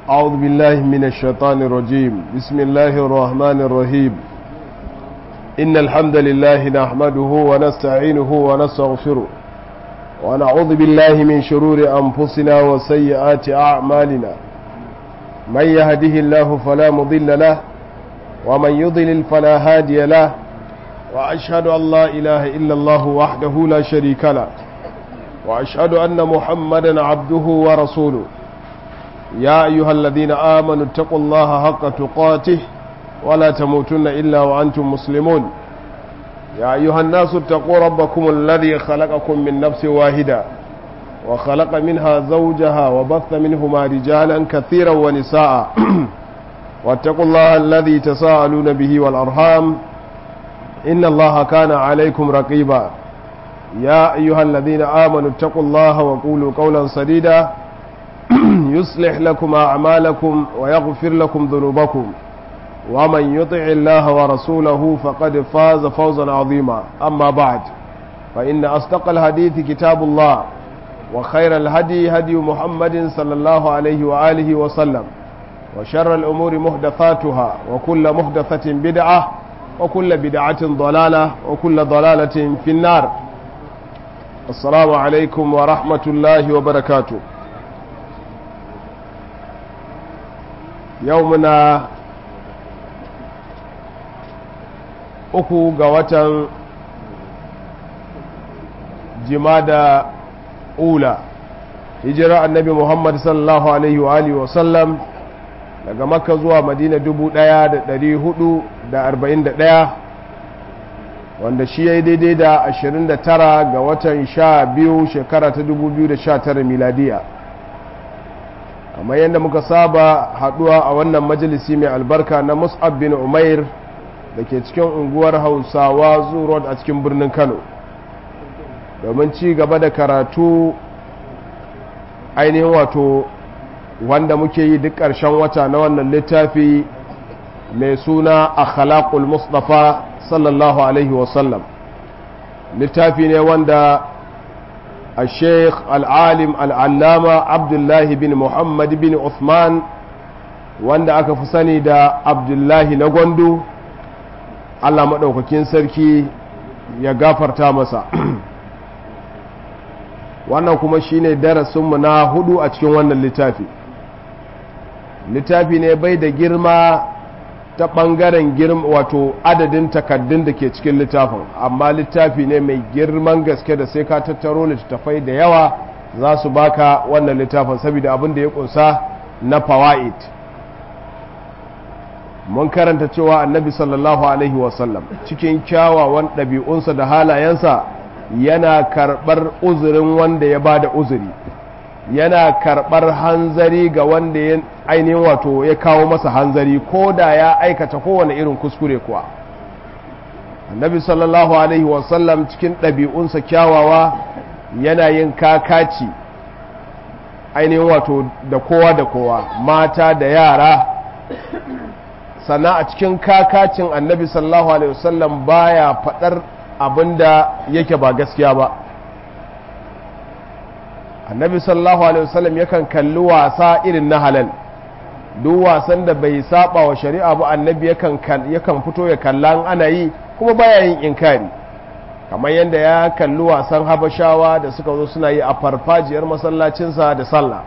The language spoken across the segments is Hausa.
أعوذ بالله من الشيطان الرجيم بسم الله الرحمن الرحيم إن الحمد لله نحمده ونستعينه ونستغفره ونعوذ بالله من شرور أنفسنا وسيئات أعمالنا من يهده الله فلا مضل له ومن يضلل فلا هادي له وأشهد أن لا إله إلا الله وحده لا شريك له وأشهد أن محمدا عبده ورسوله يا أيها الذين آمنوا اتقوا الله حق تقاته ولا تموتن إلا وأنتم مسلمون يا أيها الناس اتقوا ربكم الذي خلقكم من نفس واحدة وخلق منها زوجها وبث منهما رجالا كثيرا ونساء واتقوا الله الذي تساءلون به والأرحام إن الله كان عليكم رقيبا يا أيها الذين آمنوا اتقوا الله وقولوا قولا سديدا يصلح لكم أعمالكم ويغفر لكم ذنوبكم ومن يطع الله ورسوله فقد فاز فوزا عظيما أما بعد فإن أصدق الحديث كتاب الله وخير الهدي هدي محمد صلى الله عليه وآله وسلم وشر الأمور محدثاتها وكل محدثة بدعة وكل بدعة ضلالة وكل ضلالة في النار السلام عليكم ورحمة الله وبركاته يومنا uku ga watan jimada ula hijira annabi muhammad sallallahu alaihi wa alihi wa sallam daga makka zuwa madina dubu ɗaya da ɗari hudu da arba'in da ɗaya wanda shi ya yi daidai da ashirin da tara ga watan sha biyu shekara ta dubu biyu da sha tara miladiya kamar yadda muka saba haɗuwa a wannan majalisi mai albarka na mus'ab bin umair da ke cikin unguwar hausawa road a cikin birnin kano domin ci gaba da karatu ainihin wato wanda muke yi duk ƙarshen wata na wannan littafi mai suna akhlaqul mustafa sallallahu alaihi wasallam littafi ne wanda a sheikh al'alim al'allama abdullahi bin muhammad bin uthman wanda aka fi sani da abdullahi na gwandu allah maɗaukakin sarki ya gafarta masa wannan kuma shine darasinmu na hudu a cikin wannan littafi littafi ne bai da girma ta ɓangaren girma wato adadin takaddun da ke cikin littafin amma littafi ne mai girman gaske da sai ka tattaro littattafai da yawa za su baka wannan littafin saboda abin da ya kunsa na fawa'id mun karanta cewa annabi sallallahu alaihi wasallam cikin kyawawan ɗabi'unsa da halayensa yana karɓar uzurin wanda ya ba da uzuri yana karɓar hanzari ga wanda ya ainihin wato ya kawo masa hanzari ko da ya aikata kowane irin kuskure kuwa annabi sallallahu alaihi wasallam cikin ɗabi'unsa kyawawa yana yin kakaci ainihin wato da kowa da kowa mata da yara sannan a cikin kakacin annabi sallallahu alaihi wasallam baya faɗar abinda yake ba gaskiya ba annabi sallallahu alaihi wasallam yakan kalli wasa irin na halal duk wasan da bai saba wa shari'a ba annabi yakan yakan fito ya kalla ana yi kuma baya yin inkari kamar yadda ya kalli wasan habashawa da suka zo suna yi a farfajiyar masallacinsa da sallah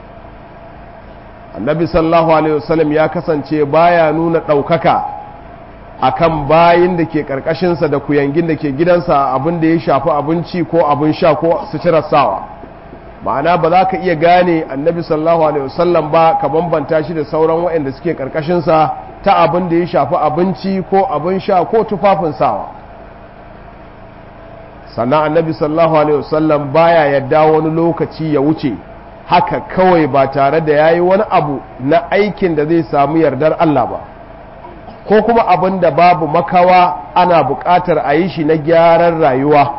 annabi sallallahu alaihi wasallam ya kasance baya nuna ɗaukaka akan bayin da ke ƙarƙashinsa da kuyangin da ke gidansa abin da ya shafi abinci ko abin sha ko suturar sawa ma'ana ba za ka iya gane annabi sallallahu alaihi wasallam ba ka bambanta shi da sauran waɗanda suke ƙarƙashinsa ta abin da ya shafi abinci ko abin sha ko tufafin sawa sannan annabi sallallahu alaihi wasallam baya yadda wani lokaci ya wuce haka kawai ba tare da yayi wani abu na aikin da zai samu yardar Allah ba ko kuma abin da babu makawa ana buƙatar a yi shi na gyaran rayuwa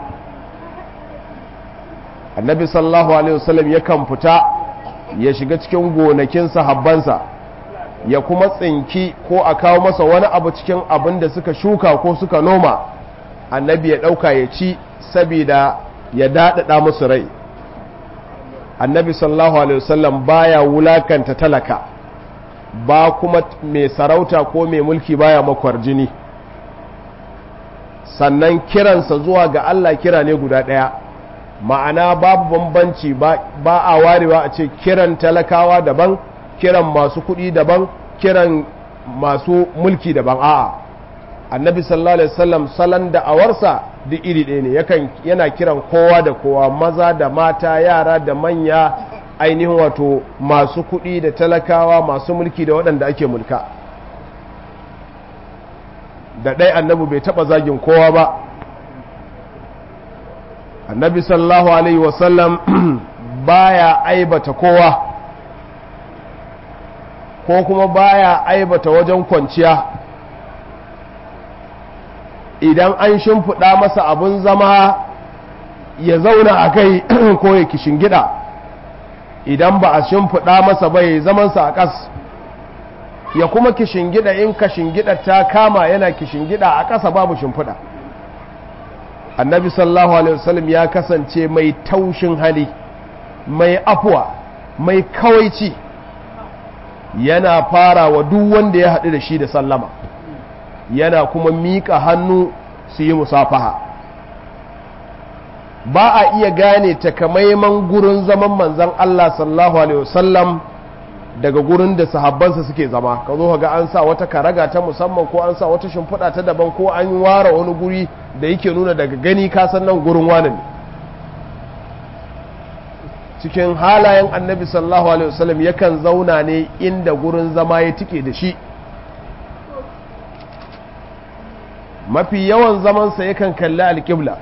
annabi sallallahu alaihi wasallam yakan fita ya shiga cikin gonakin sahabbansa ya kuma tsinki ko a kawo masa wani abu cikin abin da suka shuka ko suka noma annabi ya ɗauka ya ci sabida ya daɗaɗa musu rai annabi sallallahu alaihi wasallam baya wulakanta talaka ba kuma mai sarauta ko mai mulki baya makwar jini sannan kiransa zuwa ga Allah kira ne guda ɗaya ma'ana babu bambanci ba a warewa a ce kiran talakawa daban kiran masu kuɗi daban kiran masu mulki daban a'a annabi sallallahu alaihi wasallam salon da'awarsa duk iri ɗaya ne yakan yana kiran kowa da kowa maza da mata yara da manya ainihin wato masu kuɗi da talakawa masu mulki da waɗanda ake mulka da ɗai annabi bai taɓa zagin kowa ba annabi sallallahu alaihi wasallam baya aibata kowa ko kuma baya aibata wajen kwanciya idan an shimfiɗa masa abin zama ya zauna a kai ko ya gida idan ba a shimfiɗa masa bai zamansa a ƙas ya kuma gida in gida ta kama yana gida a ƙasa babu shimfiɗa annabi sallallahu alaihi wasallam ya kasance mai taushin hali mai afuwa mai kawaici yana fara wa duk wanda ya haɗu da shi da sallama yana kuma miƙa hannu su yi musafaha ba a iya gane takamaiman gurin zaman manzan Allah sallallahu alaihi wasallam daga gurin da sahabbansa suke zama ka zo ga an sa wata karaga ta musamman ko an sa wata shimfiɗa ta daban ko an ware wani guri da yake nuna daga gani kasan nan gurin wani ne cikin halayen annabi sallallahu alaihi wasallam yakan zauna ne inda gurin zama ya tike da shi mafi yawan zamansa yakan kalli alƙibla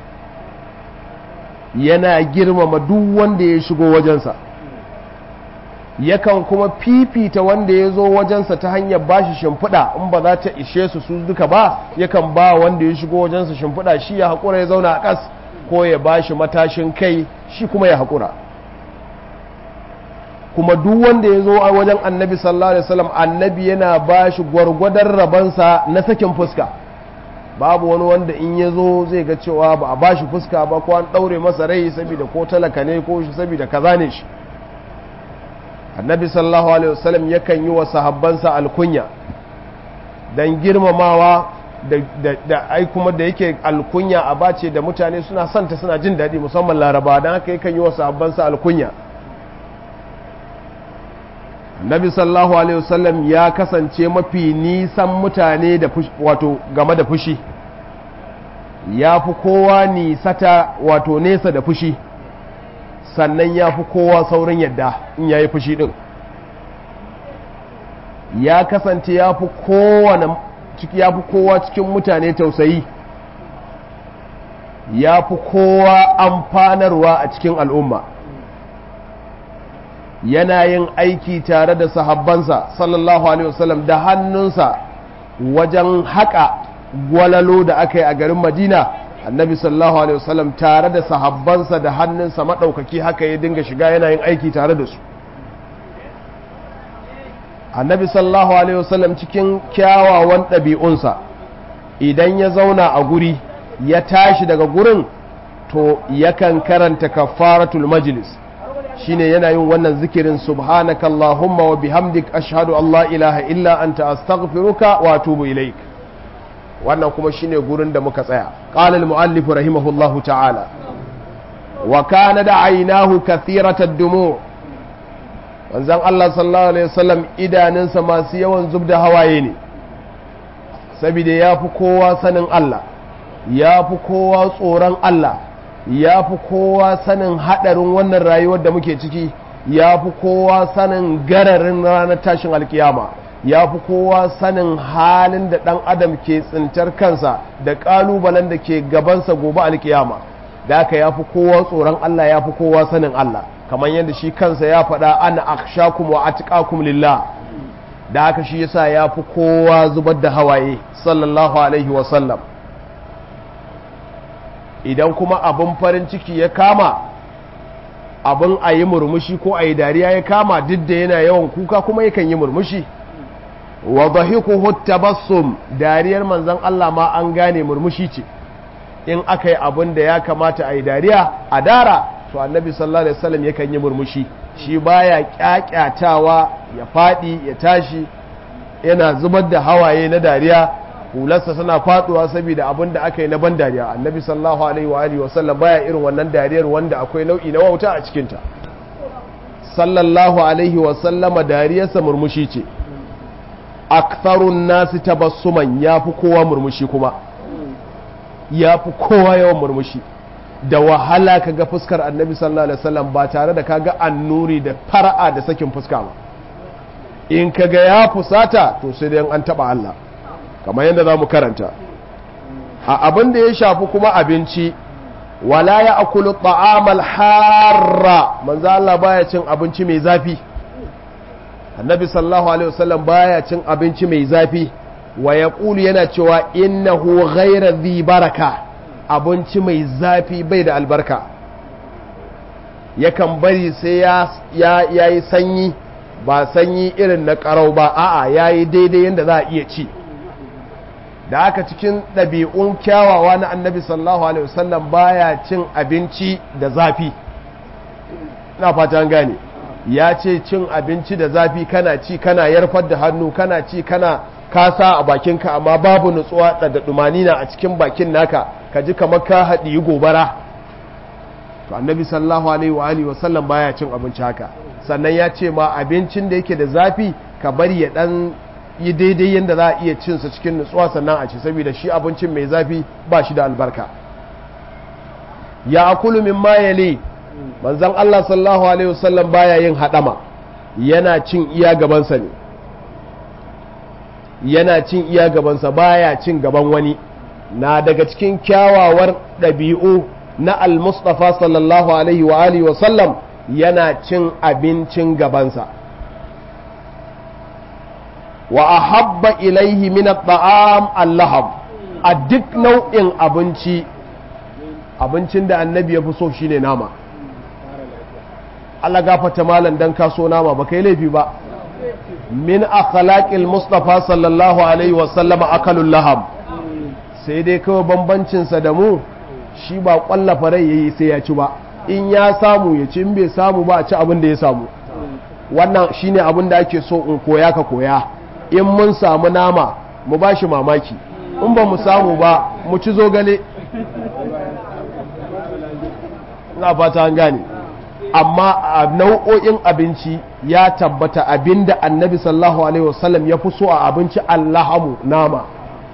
yana girmama duk wanda ya shigo wajensa yakan kuma fifita wanda ya zo wajensa ta hanyar bashi shimfiɗa in ba za ta ishe su su duka ba yakan ba wanda ya shigo wajensa shimfiɗa shi ya haƙura ya zauna a ƙas ko ya bashi matashin kai shi kuma ya haƙura kuma duk wanda ya zo a wajen annabi sallallahu alaihi wasallam annabi yana bashi gwargwadon rabansa na sakin fuska babu wani wanda in ya zo zai ga cewa ba a bashi fuska ba ko an ɗaure masa rai saboda ko talaka ne ko shi saboda kaza ne shi annabi sallallahu alaihi wasallam yakan yi wa sahabbansa alkunya dan girmamawa da ai kuma da yake alkunya a bace da mutane suna santa suna jin daɗi musamman laraba don haka yakan yi wa sahabbansa alkunya annabi sallallahu alaihi wasallam ya kasance mafi nisan mutane da wato game da fushi ya fi kowa nisata wato nesa da fushi sannan ya fi kowa saurin yadda in ya yi fushi ɗin ya kasance ya fi kowa cikin mutane tausayi ya fi kowa amfanarwa a cikin al'umma yana yin aiki tare da sahabbansa sallallahu alaihi wasallam da hannunsa wajen haƙa gwalalo da aka yi a garin madina annabi sallallahu alaihi wasallam tare da sahabbansa da hannunsa maɗaukaki haka ya dinga shiga yana yin aiki tare da su annabi sallallahu alaihi wasallam cikin kyawawan ɗabi'unsa idan ya zauna a guri ya tashi daga gurin to yakan karanta kafaratul majlis shine yana yin wannan zikirin subhanaka allahumma wa bihamdik ashhadu an la ilaha illa anta astaghfiruka wa atubu ilaik wannan kuma shine gurin da muka tsaya qala al muallif rahimahullahu ta'ala wa kana da aynahu kathiratad dumu wanzan Allah sallallahu alaihi wasallam idanunsa masu yawan zubda hawaye ne saboda yafi kowa sanin Allah yafi kowa tsoron Allah ya fi kowa sanin haɗarin wannan rayuwar da muke ciki ya fi kowa sanin gararin ranar tashin alkiyama ya fi kowa sanin halin da ɗan adam ke tsintar kansa da ƙalubalen da ke gabansa gobe alkiyama da aka ya fi kowa tsoron Allah ya fi kowa sanin Allah kamar yadda shi kansa ya faɗa ana akshakum wa atqakum lillah da haka shi yasa ya fi kowa zubar da hawaye sallallahu alaihi wa sallam idan kuma abin farin ciki ya kama abin a yi murmushi ko a yi dariya ya kama duk da yana yawan kuka kuma yakan yi murmushi wa dhahiku tabassum dariyar manzon Allah ma an gane murmushi ce in aka yi abin da ya kamata a yi dariya a dara to annabi sallallahu alaihi wasallam yakan yi murmushi shi baya kyakyatawa ya fadi ya tashi yana zubar da hawaye na dariya hularsa suna faduwa saboda abin da aka yi na ban dariya annabi sallallahu alaihi wa alihi wasallam baya irin wannan dariyar wanda akwai nau'i na wauta a cikinta sallallahu alaihi wasallama dariyarsa murmushi ce aktharun nasi tabassuman yafi kowa murmushi kuma yafi kowa yawan murmushi da wahala kaga fuskar annabi sallallahu alaihi wasallam ba tare da kaga annuri da fara'a da sakin fuska ba in kaga ya fusata to sai dai an taba Allah kamar yadda zamu karanta a abin da ya shafi kuma abinci wala ya akulu ta'amal harra manzo Allah baya cin abinci mai zafi annabi sallallahu alaihi wasallam baya cin abinci mai zafi wa yaqulu yana cewa innahu ghayra dhi baraka abinci mai zafi bai da albarka yakan bari sai ya yayi sanyi ba sanyi irin na karau ba a'a yayi daidai yanda za a iya ci da aka cikin ɗabi'un kyawawa na annabi sallallahu alaihi wasallam baya cin abinci da zafi na fatan gane ya ce cin abinci da zafi kana ci kana yarfar da hannu kana ci kana kasa a bakinka amma babu nutsuwa da dumanina a cikin bakin naka ka ji kamar ka haɗi gobara to annabi sallallahu alaihi wa alihi wasallam baya cin abinci haka sannan ya ce ma abincin da yake da zafi ka bari ya dan yi daidai yadda za a iya cinsa cikin nutsuwa sannan a ci saboda shi abincin mai zafi ba shi da albarka ya akulu min mayale manzan Allah sallallahu alaihi wasallam baya yin hadama yana cin iya gabansa ne yana cin iya gabansa baya cin gaban wani na daga cikin kyawawar ɗabi'u na al-mustafa sallallahu alaihi wa alihi wasallam yana cin abincin gabansa wa ahabba ilaihi min at-ta'am al-lahab a duk nau'in abinci abincin da annabi ya fi so shine nama Allah gafata malam dan kaso nama ba kai laifi ba min akhlaqil mustafa sallallahu alaihi wa sallama akalul lahab sai dai kawai bambancin sa da mu shi ba kwallafa rai yayi sai ya ci ba in ya samu ya ci in bai samu ba a ci abin da ya samu wannan shine abin da ake so in koya ka koya in mun samu nama mu ba shi mamaki in ba mu samu ba mu ci zogale na fata an gane amma a nau'o'in abinci ya tabbata abinda annabi sallallahu alaihi wasallam ya fi so a abinci allahamu nama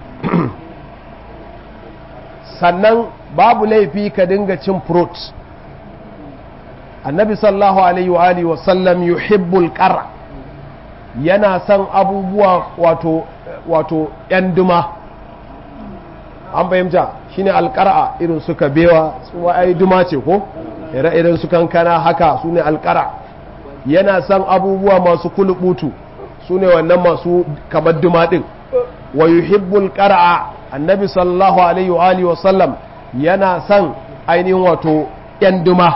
sannan babu laifi ka dinga cin fruit annabi sallallahu alaihi wa alihi wasallam yuhibbul qara yana son abubuwa wato wato yan duma an fahimta shine alqara irin su kabewa su ai duma ce ko ire-iren su kankana haka su ne alqara yana son abubuwa masu kulubutu su ne wannan masu kamar duma din wa yuhibbul qara annabi sallallahu alaihi wa alihi wasallam yana son ainihin wato yan duma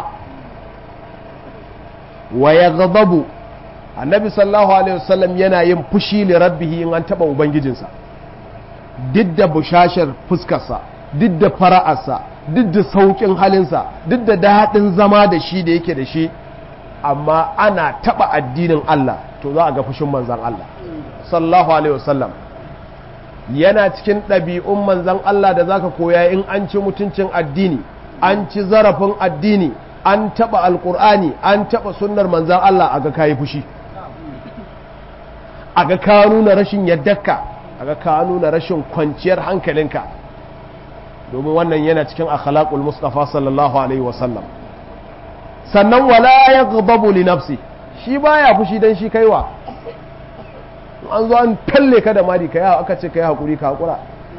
wa ya gababu annabi sallallahu alaihi wasallam yana yin fushi li rabbihi in an taba ubangijinsa duk da bushashar fuskarsa duk da fara'arsa duk da saukin halinsa duk da daɗin zama da shi da yake da shi amma ana taba addinin Allah to za a ga fushin manzan Allah sallallahu alaihi wasallam yana cikin ɗabi'un manzan Allah da zaka koya in an ci mutuncin addini an ci zarafin addini an taɓa alƙur'ani an taɓa sunnar manzan Allah a ga kayi fushi a ga ka nuna rashin yaddarka a ga ka nuna rashin kwanciyar hankalinka domin wannan yana cikin akhlaqul mustafa sallallahu alaihi wasallam sannan wala yaghdabu li nafsi shi baya fushi dan shi kaiwa an zo an talle ka da mari kai aka ce kai hakuri ka hakura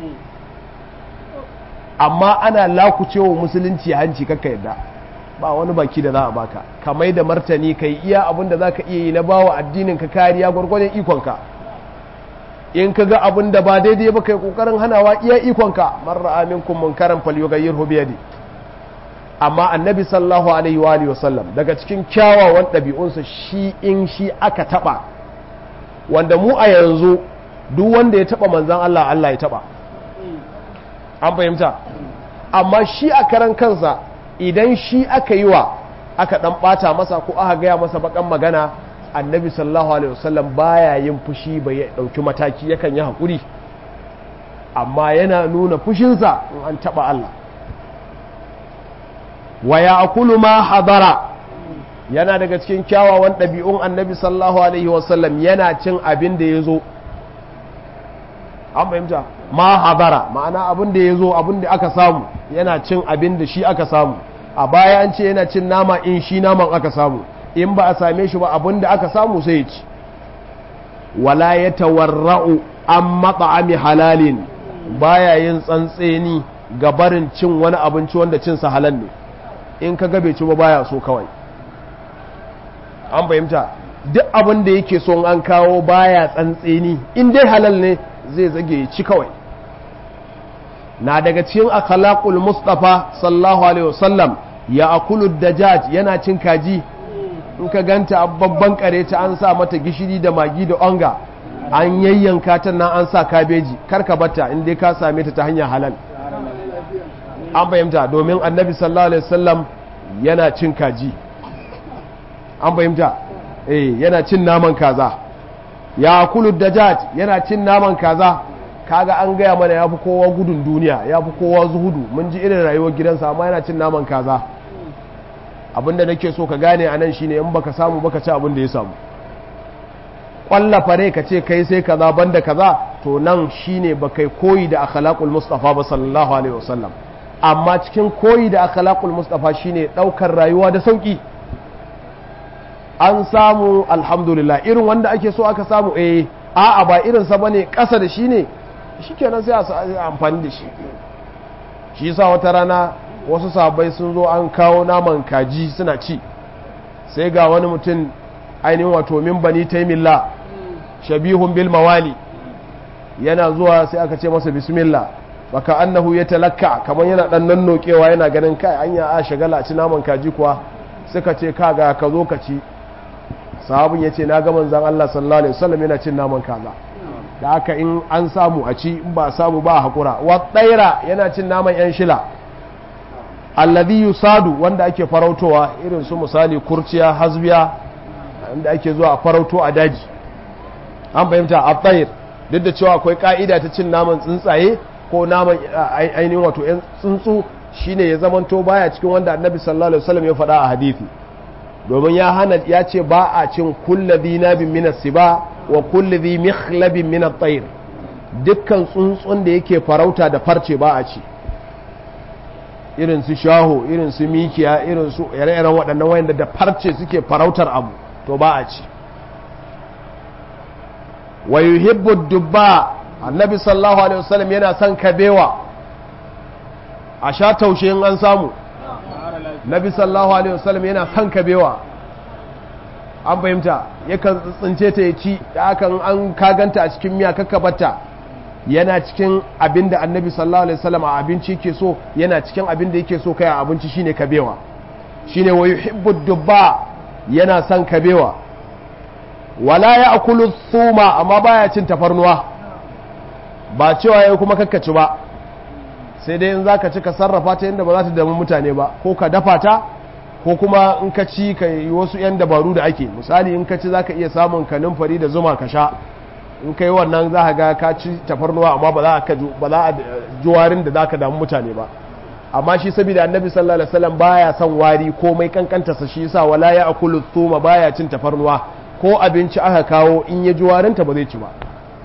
amma ana lakucewa musulunci hanci kakka yadda ba wani baki da za a baka ka mai da martani ka yi iya abin da za ka iya yi na bawa addinin ka kariya gwargwadon ikonka in ka ga abin da ba daidai ba kai kokarin hanawa iya ikonka marra aminkum munkaran falyughayyirhu bi yadi amma annabi sallallahu alaihi wa alihi wasallam daga cikin kyawawan ɗabi'unsa shi in shi aka taba wanda mu a yanzu duk wanda ya taba manzon Allah Allah ya taba an fahimta amma shi a karan kansa idan shi aka yi wa aka dan bata masa ko aka gaya masa bakan magana annabi sallallahu alaihi wasallam baya yin fushi bai ya dauki mataki yakan yi hakuri amma yana nuna fushinsa in an taba Allah wa ya'kulu ma hadara yana daga cikin kyawawan ɗabi'un annabi sallallahu alaihi wasallam yana cin abin da ya zo an fahimta ma hadara ma'ana abin da ya zo abin da aka samu yana cin abin da shi aka samu a baya an ce yana cin nama in shi naman aka samu in ba a same shi ba abin da aka samu sai ya ci wala ya tawarra'u an mat'ami halalin baya yin tsantseni ga barin cin wani abinci wanda cinsa halal ne in ka gabe ci ba baya so kawai an fahimta duk abin da yake son an kawo baya tsantseni in dai halal ne zai zage ya ci kawai na daga cikin akhlaqul mustafa sallallahu alaihi wasallam ya akulu dajaj yana cin kaji in ka ganta babban kare ta an sa mata gishiri da magi da onga an yayyanka ta nan an sa kabeji karka bata in dai ka same ta ta hanyar halal an fahimta domin annabi sallallahu alaihi wasallam yana cin kaji an fahimta eh yana cin naman kaza ya kulu dajaj yana cin naman kaza kaga an gaya mana ya fi kowa gudun duniya ya fi kowa zuhudu mun ji irin rayuwar gidansa amma yana cin naman kaza abinda nake so ka gane a nan shine in baka samu baka ci abin da ya samu kwalla fare ka ce kai sai kaza banda kaza to nan shine ba kai koyi da akhlaqul mustafa ba sallallahu alaihi wasallam amma cikin koyi da akhlaqul mustafa shine daukar rayuwa da sauki an samu alhamdulillah irin wanda ake so aka samu eh a'a ba irin sa bane kasa da shi ne shikenan sai a amfani da shi shi yasa wata rana wasu sahabbai sun zo an kawo naman kaji suna ci sai ga wani mutum ainihin wato min bani taimillah shabihun bil mawali yana zuwa sai aka ce masa bismillah baka annahu ya talakka kamar yana dan nannokewa yana ganin kai anya a shagala a ci naman kaji kuwa suka ce kaga ka zo ka ci sahabin ya ce na ga manzan Allah sallallahu alaihi wasallam yana cin naman kaza da haka in an samu a ci in ba samu ba haƙura wa tsaira yana cin naman yan shila alladhi yusadu wanda ake farautowa irin su misali kurciya hasbiya inda ake zuwa a farauto a daji an fahimta a tsayir duk da cewa akwai ka'ida ta cin naman tsuntsaye ko naman ainihin wato yan tsuntsu shine ya zamanto baya cikin wanda annabi sallallahu alaihi wasallam ya faɗa a hadisi domin ya hana ya ce ba a cin kulla dinabin min siba wa kulli dhi mikhlabin min at-tayr dukkan tsuntsun da yake farauta da farce ba a ci irin su shaho irin su mikiya irin su ire-iren waɗannan wayanda da farce suke farautar abu to ba a ci wa yuhibbu dubba annabi sallallahu alaihi wasallam yana son kabewa a sha taushe in an samu nabi sallallahu alaihi wasallam yana son kabewa an fahimta yakan tsince ta ya ci da akan an kaganta a cikin miya kakkabarta yana cikin abin da annabi sallallahu alaihi wasallam a abinci ke so yana cikin abin da yake so kai a abinci shine kabewa shine wa yuhibbu dubba yana son kabewa wala ya akulu thuma amma baya cin tafarnuwa ba cewa yayi kuma kakkaci ba sai dai in zaka ci ka sarrafa ta yadda ba za ta damu mutane ba ko ka dafa ta ko kuma in ka ci ka yi wasu yan dabaru da ake misali in ka ci zaka iya samun kanin fari da zuma ka sha in ka yi wannan za ka ga ka ci tafarnuwa amma ba za a ba za a juwarin da za ka damu mutane ba amma shi saboda annabi sallallahu alaihi wasallam baya son wari komai kankanta sa shi yasa wala ya akulu thuma baya cin tafarnuwa ko abinci aka kawo in ya juwarin ta ba zai ci ba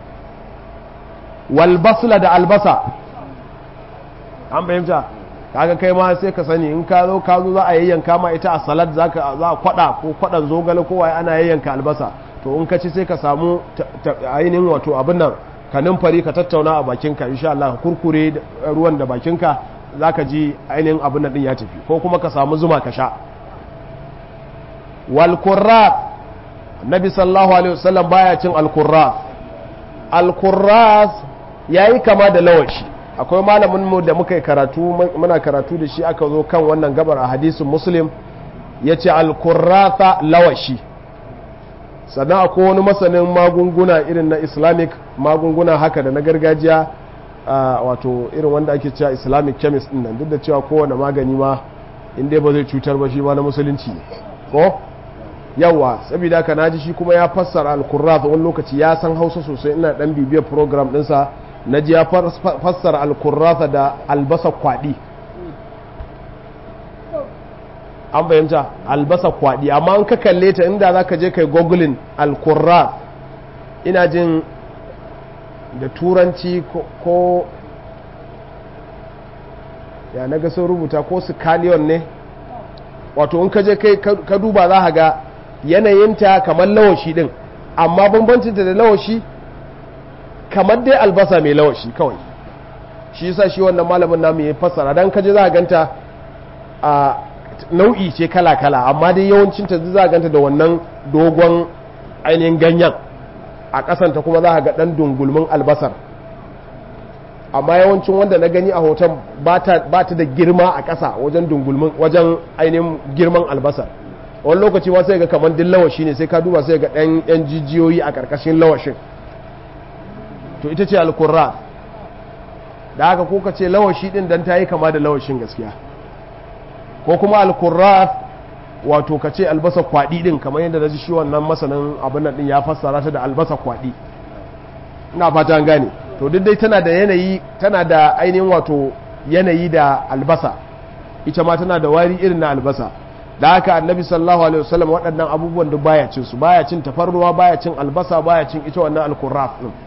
wal basla da albasa an fahimta kaga kai ma sai ka sani in ka zo ka zo za a yayyanka ma ita a salad za ka za a kwada ko kwadan zogale ko wai ana yayyanka albasa to in ka ci sai ka samu ainihin wato abin nan ka numfari ka tattauna a bakinka insha Allah kurkure ruwan da bakinka zaka ji ainihin abin nan din ya tafi ko kuma ka samu zuma ka sha wal qurrat nabi sallallahu alaihi wasallam baya cin al qurrat al qurrat yayi kama da lawashi akwai malamin mu da muka yi karatu muna karatu da shi aka zo kan wannan gabar a hadisin muslim yace al qurrata lawashi sannan akwai wani masanin magunguna irin na islamic magunguna haka da na gargajiya wato irin wanda ake cewa islamic chemist din nan duk da cewa kowane magani ma inda ba zai cutar ba shi ma na musulunci ne ko yawa saboda ka naji shi kuma ya fassara al-kurrath wani lokaci ya san hausa sosai ina dan bibiyar program dinsa na ji ya fassara al-kurrath da albasa kwadi an bayyanta albasa kwadi amma an ka kalle ta inda za ka je kai googling al-kurrath ina jin da turanci ko ya na ga sun rubuta ko scallion ne wato in ka je kai ka duba za ka ga yanayinta kamar lawashi din amma bambancinta da lawashi kamar dai albasa mai lawashi kawai shi yasa shi wannan malamin namu ya fassara dan kaje za ka ganta a nau'i ce kala-kala amma dai yawancinta za ka ganta da wannan dogon ainihin ganyen a kasanta kuma za ka ga dan dungulmin albasar amma yawancin wanda na gani a hoton ba ta da girma a ƙasa wajen dungulmin wajen ainihin girman albasar wani lokaci ma sai ga kamar din lawashi ne sai ka duba sai ga ɗan yan jijiyoyi a ƙarƙashin lawashin to ita ce alkurra da haka ko ka ce lawashi ɗin dan ta yi kama da lawashin gaskiya ko kuma alkurra wato ka ce albasa kwaɗi ɗin kamar yadda na ji shi wannan masanin abin nan ɗin ya fassara ta da albasa kwaɗi ina fata an gane to duk dai tana da yanayi tana da ainihin wato yanayi da albasa ita ma tana da wari irin na albasa da haka annabi sallallahu alaihi wasallam waɗannan abubuwan duk baya cin su baya cin tafarnuwa baya cin albasa baya cin ita wannan alkurraf din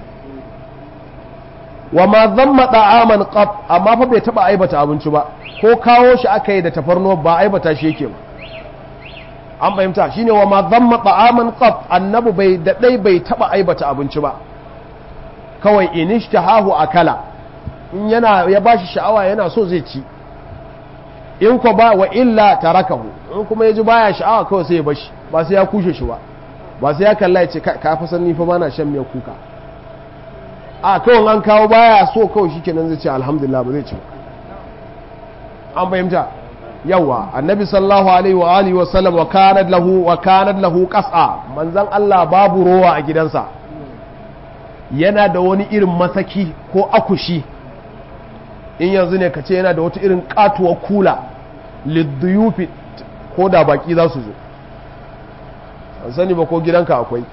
wa ma dhamma ta'aman qab amma fa bai taba aibata abinci ba ko kawo shi aka yi da tafarnuwa ba aibata shi yake ba an fahimta shine wa ma dhamma ta'aman qab annabi bai da dai bai taba aibata abinci ba kawai inishtahahu akala in yana ya bashi sha'awa yana so zai ci in ko ba wa illa tarakahu in kuma yaji baya sha'awa kawai sai ya bashi ba sai ya kushe shi ba ba sai ya kalla ya ce ka fa san ni fa bana shan miyar kuka a kawai an kawo baya so kawai shikenan zai ce alhamdulillah ba zai ci an fahimta yawa annabi sallallahu alaihi wa alihi wa sallam wa kanat lahu wa kanat lahu qas'a manzon Allah babu rowa a gidansa yana da wani irin masaki ko akushi in yanzu ne ka ce yana da wata irin katuwar kula lidduyufi ko da baki za su zo an sani ba ko gidanka akwai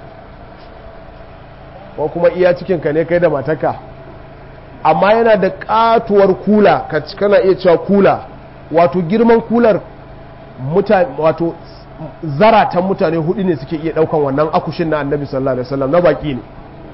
ko kuma iya cikinka ne kai da mataka amma yana da katuwar kula ka kana iya cewa kula wato girman kular wato zaratan mutane hudu ne suke iya daukan wannan akushin na annabi sallallahu alaihi wasallam na baki ne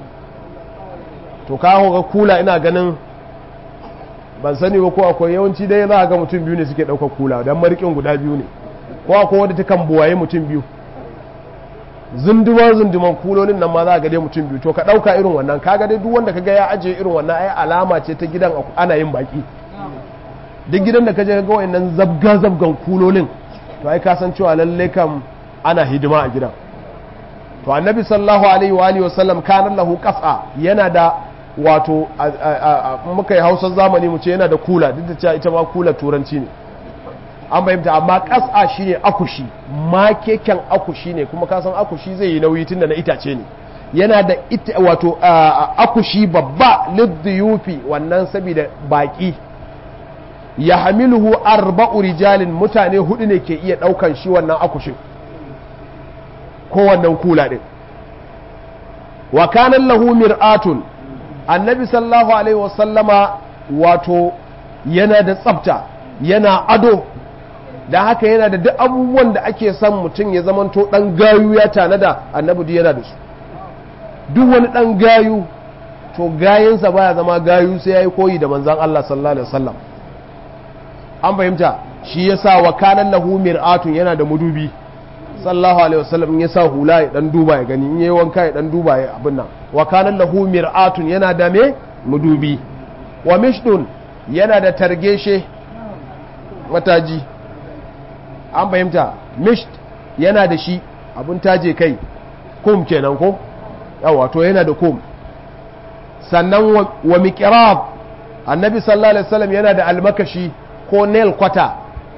to kawo ga kula ina ganin ban sani ba ko akwai yawanci dai za a ga mutum biyu ne suke ɗaukar kula don marikin guda biyu ne ko akwai wadda ta kan buwaye mutum biyu zunduman zunduman kulolin nan ma za a ga dai mutum biyu to ka ɗauka irin wannan kaga dai duk wanda kaga ya ajiye irin wannan ai alama ce ta gidan ana yin baki duk gidan da ka je ga wayannan zabga zabgan kulolin to ai ka san cewa lalle kam ana hidima a gidan to annabi sallallahu alaihi wa alihi wasallam kana lahu qas'a yana da wato muka yi hausar zamani mu ce yana da kula duk da cewa ita ma kula turanci ne an fahimta amma ƙasa shine akushi ma keken akushi ne kuma ka san akushi zai yi nauyi tunda na itace ne yana da wato akushi babba liddiyufi wannan saboda baki ya hamiluhu arba'u rijalin mutane hudu ne ke iya daukan shi wannan akushin ko wannan kula din wa kana lahu mir'atun annabi sallallahu alaihi wasallama wato yana da tsafta yana ado da haka yana da duk abubuwan da ake son mutum ya zamanto dan gayu ya tanada annabi duk yana da su duk wani dan gayu to gayinsa baya zama gayu sai yayi koyi da manzon Allah sallallahu alaihi wasallam an fahimta shi yasa wa kana lahu mir'atun yana da mudubi sallallahu alaihi wasallam in ya sa hula ya dan duba ya gani in yayi wanka ya dan duba ya abin nan wa kana lahu mir'atun yana da me mudubi wa mishdun yana da targeshe mataji an fahimta mishd yana da shi abun taje kai kum kenan ko yawa to yana da kum sannan wa miqrab annabi sallallahu alaihi wasallam yana da almakashi ko nail kwata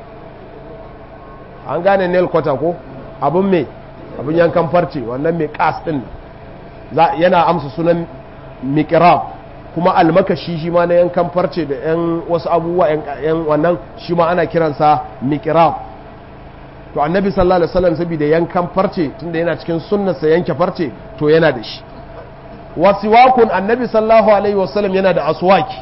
an gane nail kwata ko abun me abun yankan farce wannan mai kas din yana amsa sunan miqrab kuma almakashi shi ma na yankan farce da yan wasu abubuwa yan wannan shi ma ana kiransa miqrab to annabi sallallahu alaihi wasallam saboda yankan farce tunda yana cikin sunnarsa yanke farce to yana da shi wasiwakun annabi sallallahu alaihi wasallam yana da aswaki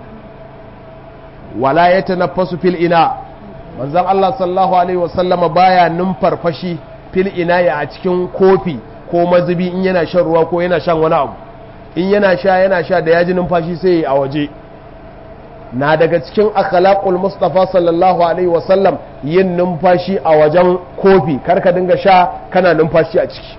wala yatanaffasu fil ina manzon Allah sallallahu alaihi wasallam baya numfarfashi fil ina ya a cikin kofi ko mazubi in yana shan ruwa ko yana shan wani abu in yana sha yana sha da yaji numfashi sai a waje na daga cikin akhlaqul mustafa sallallahu alaihi wasallam yin numfashi a wajen kofi karka dinga sha kana numfashi a ciki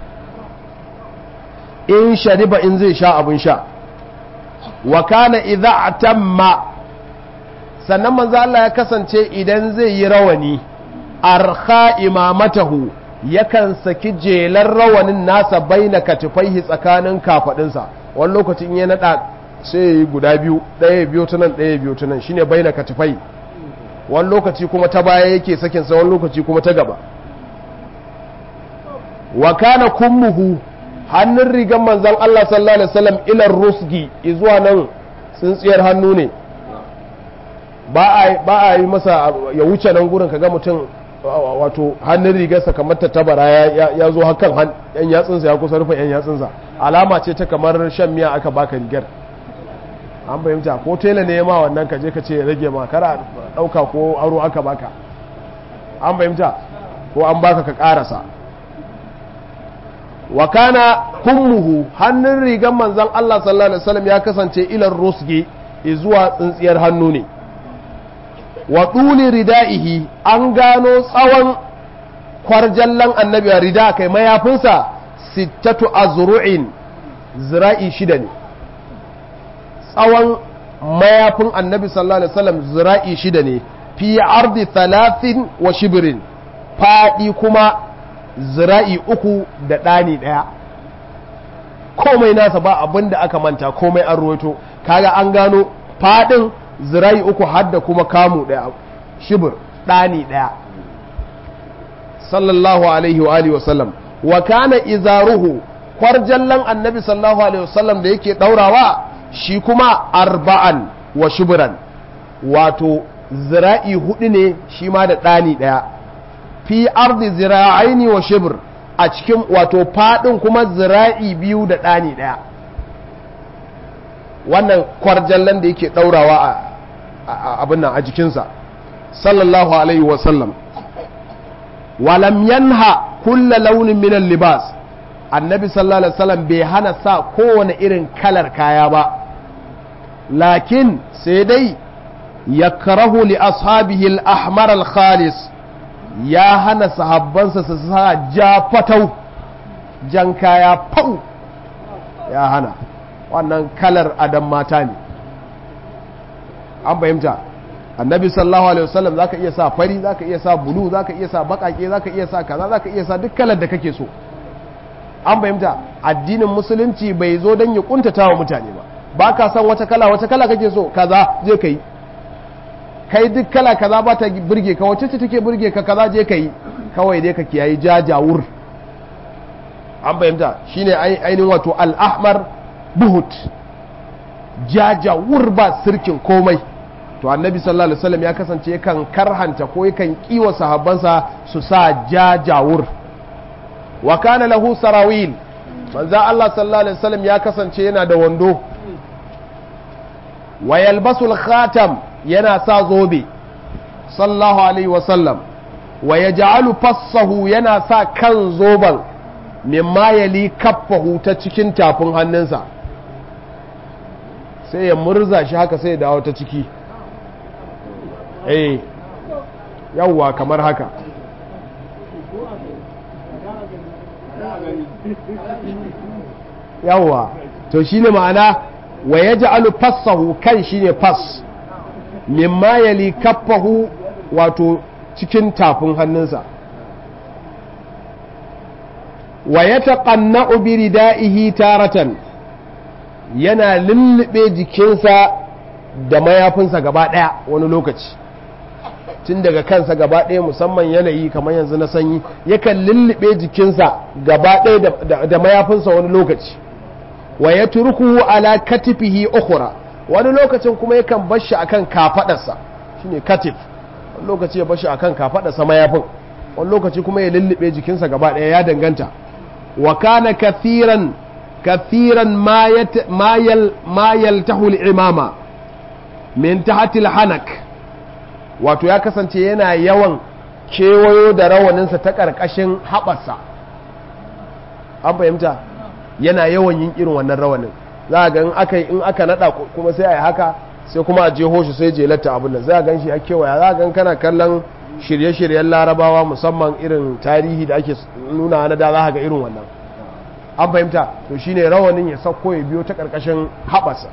in shariba in zai sha abin sha wa kana idza atamma sannan manzo Allah ya kasance idan zai yi rawani arkha imamatahu yakan saki jelar rawanin nasa baina katifaihi tsakanin kafadinsa wani lokacin ya nada sai ya yi guda biyu ɗaya biyu ta nan ɗaya biyu ta nan shine baina katifai wani lokaci kuma ta baya yake sakin sa wani lokaci kuma ta gaba wa kana kummuhu hannun rigan manzon Allah sallallahu alaihi wasallam ilar rusgi zuwa nan tsintsiyar hannu ne ba a yi masa ya wuce nan gurin kaga mutum wato hannun rigarsa kamar ta tabara ya zo hakan yan yatsunsa ya kusa rufe yan yatsunsa alama ce ta kamar shan miya aka baka rigar an fahimta ko tela ne ma wannan kaje ka ce rage ma kara dauka ko aro aka baka an fahimta ko an baka ka karasa wa kana kummuhu hannun rigar manzon Allah sallallahu alaihi wasallam ya kasance ilar rusgi zuwa tsintsiyar hannu ne wa ɗuli rida'ihi an gano tsawon kwarjallan annabi a rida kai mayafinsa sittatu azru'in zira'i shida ne tsawon mayafin annabi sallallahu alaihi wasallam zira'i shida ne fi ardi talatin wa shibirin faɗi kuma zira'i uku da ɗani ɗaya komai nasa ba abin da aka manta komai an ruwaito kaga an gano faɗin zirai uku hadda kuma kamu ɗaya shibir ɗani ɗaya sallallahu alaihi wa alihi wasallam wa kana izaruhu kwarjallan annabi sallallahu alaihi wasallam da yake ɗaurawa shi kuma arba'an wa shibiran wato zira'i hudu ne shi ma da ɗani ɗaya fi ardi zira'aini wa shibir a cikin wato faɗin kuma zira'i biyu da ɗani ɗaya wannan kwarjallan da yake ɗaurawa a abin nan a jikinsa sallallahu alaihi wasallam walam yanha kulla launin minan libas annabi sallallahu alaihi wasallam bai hana sa kowane irin kalar kaya ba lakin sai dai ya karahu li ashabihi al-ahmar al-khalis ya hana sahabbansa su sa ja fatau jan kaya fau ya hana wannan kalar adam mata ne an fahimta annabi sallallahu alaihi wasallam zaka iya sa fari zaka iya sa bulu zaka iya sa bakake zaka iya sa kaza zaka iya sa duk kalar da kake so an fahimta addinin musulunci bai zo don ya kuntata wa mutane ba ba ka san wata kala wata kala kake so kaza je ka yi kai duk kala kaza ba ta burge ka wacce ce take burge ka kaza je ka yi kawai dai ka kiyayi jajawur an fahimta shine ainihin wato al-ahmar buhut jajawur ba sirkin komai to annabi sallallahu alaihi wasallam ya kasance yakan karhanta ko yakan kiwa sahabbansa su sa jajawur wa kana lahu sarawil manzo Allah sallallahu alaihi wasallam ya kasance yana da wando wa yalbasul khatam yana sa zobe sallallahu alaihi wasallam wa yaj'alu fassahu yana sa kan zoban mimma yali kaffahu ta cikin tafin hannunsa sai ya murza shi haka sai ya dawo ta ciki eh yawwa kamar haka yawwa to shine ma'ana wa yaj'alu fassahu kan shine fas mimma yali kaffahu wato cikin tafin hannunsa wa yataqanna'u bi ridaihi taratan yana lullube jikinsa da mayafinsa gaba ɗaya wani lokaci tun daga kansa gaba ɗaya musamman yanayi kamar yanzu na sanyi yakan lullube jikinsa gaba ɗaya da mayafinsa wani lokaci wa ya turku ala katifihi ukhra wani lokacin kuma yakan bar shi akan kafadarsa shine katif wani lokaci ya bar shi akan kafadarsa mayafin wani lokaci kuma ya lullube jikinsa gaba ɗaya ya danganta wa kana kathiran kathiran ma yaltahu al-imama min tahti al-hanak wato ya kasance yana yawan kewayo da rawaninsa ta ƙarƙashin haɓarsa an fahimta yana yawan yin irin wannan rawanin za a ga in aka in aka nada kuma sai a yi haka sai kuma a jeho shi sai jelata abin nan za a gan shi ya kewaya za a gan kana kallon shirye-shiryen larabawa musamman irin tarihi da ake nuna na da za a ga irin wannan an fahimta to shine rawanin ya sauko ya biyo ta ƙarƙashin haɓarsa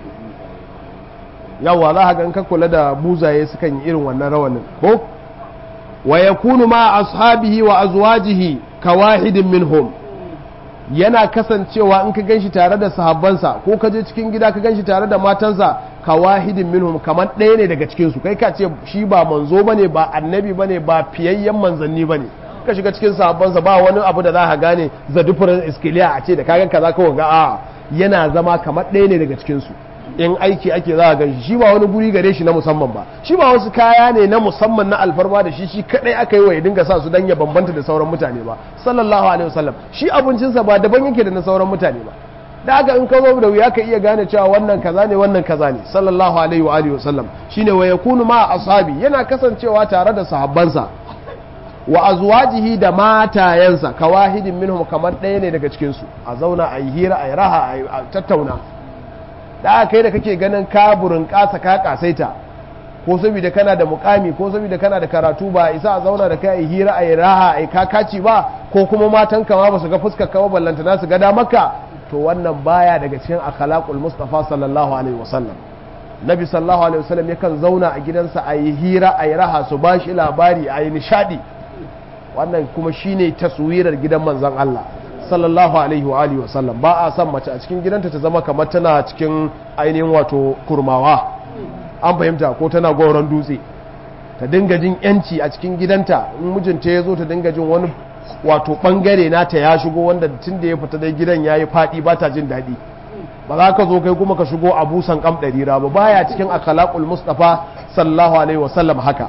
yawa za a ga in ka kula da buzaye sukan yi irin wannan rawanin ko wa yakunu ma ashabihi wa azwajihi kawahidin minhum yana kasancewa in ka ganshi tare da sahabbansa ko ka je cikin gida ka ganshi tare da matansa kawahidin minhum kamar ɗaya ne daga cikin su kai ka ce shi ba manzo bane ba annabi bane ba fiyayyen manzanni bane ka shiga cikin sahabbansa ba wani abu da za ka gane the different iskiliya a ce da kagan kaza kawai ga a yana zama kamar ɗaya ne daga cikin su in aiki ake za a ganshi shi ba wani guri gare shi na musamman ba shi ba wasu kaya ne na musamman na alfarma da shi shi kadai aka yi wa ya dinga sa su dan ya bambanta da sauran mutane ba sallallahu alaihi wasallam shi abincinsa ba daban yake da na sauran mutane ba da haka in ka zo da wuya ka iya gane cewa wannan kaza ne wannan kaza ne sallallahu alaihi wa alihi wasallam shine wa yakunu ma ashabi yana kasancewa tare da sahabbansa wa azwajihi da matayensa kawahidin minhum kamar ɗaya ne daga cikin su a zauna a yi hira a yi raha a tattauna da aka kai da kake ganin kaburin kasa ka kasaita ko saboda kana da mukami ko saboda kana da karatu ba isa a zauna da kai a hira a yi raha a yi kakaci ba ko kuma matan kama ba su ga fuskar kama ballanta na su gada maka to wannan baya daga cikin akhlaqul mustafa sallallahu alaihi wasallam nabi sallallahu alaihi wasallam yakan zauna a gidansa a yi hira a yi raha su bashi labari a yi nishadi wannan kuma shine taswirar gidan manzon Allah sallallahu alaihi wa alihi wasallam ba a san mace a cikin gidanta ta zama kamar tana cikin ainihin wato kurmawa an fahimta ko tana goron dutse ta dinga jin yanci a cikin gidanta in mijinta ya zo ta dinga jin wani wato bangare nata ya shigo wanda tun da ya fita dai gidan ya yi faɗi ba ta jin daɗi ba za ka zo kai kuma ka shigo a busan kam ɗari ba baya cikin akhlaqul mustafa sallallahu alaihi wasallam haka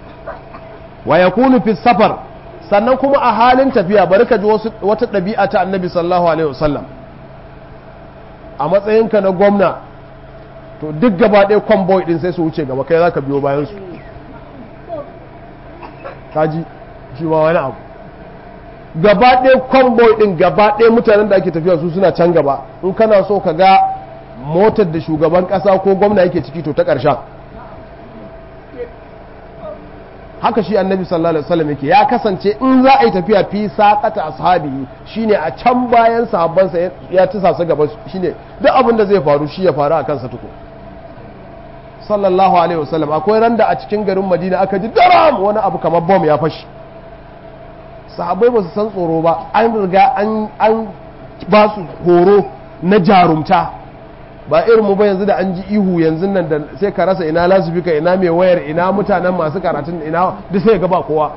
wa yakunu fi safar sannan kuma a halin tafiya bari ka ji wata ɗabi'a ta annabi sallallahu alaihi wasallam a matsayinka na gwamna to duk gaba ɗaya kwamboy ɗin sai su wuce gaba kai za ka biyo bayan su kaji shi ma wani abu gaba ɗaya kwamboy ɗin gaba ɗaya mutanen da ake tafiya su suna can gaba in kana so ka ga motar da shugaban ƙasa ko gwamna yake ciki to ta ƙarshen haka shi annabi sallallahu alaihi wasallam yake ya kasance in za a yi tafiya fi saqata ashabi shine a can bayan sahabbansa ya tisa su gaba shine duk abin da zai faru shi ya faru a kansa tuko sallallahu alaihi wasallam akwai randa a cikin garin Madina aka ji daram wani abu kamar bom ya fashi sahabbai ba su san tsoro ba an riga an an ba su horo na jarumta ba irin mu ba yanzu da an ji ihu yanzu nan da sai ka rasa ina lasifika ina mai wayar ina mutanen masu karatun ina duk sai ga ba kowa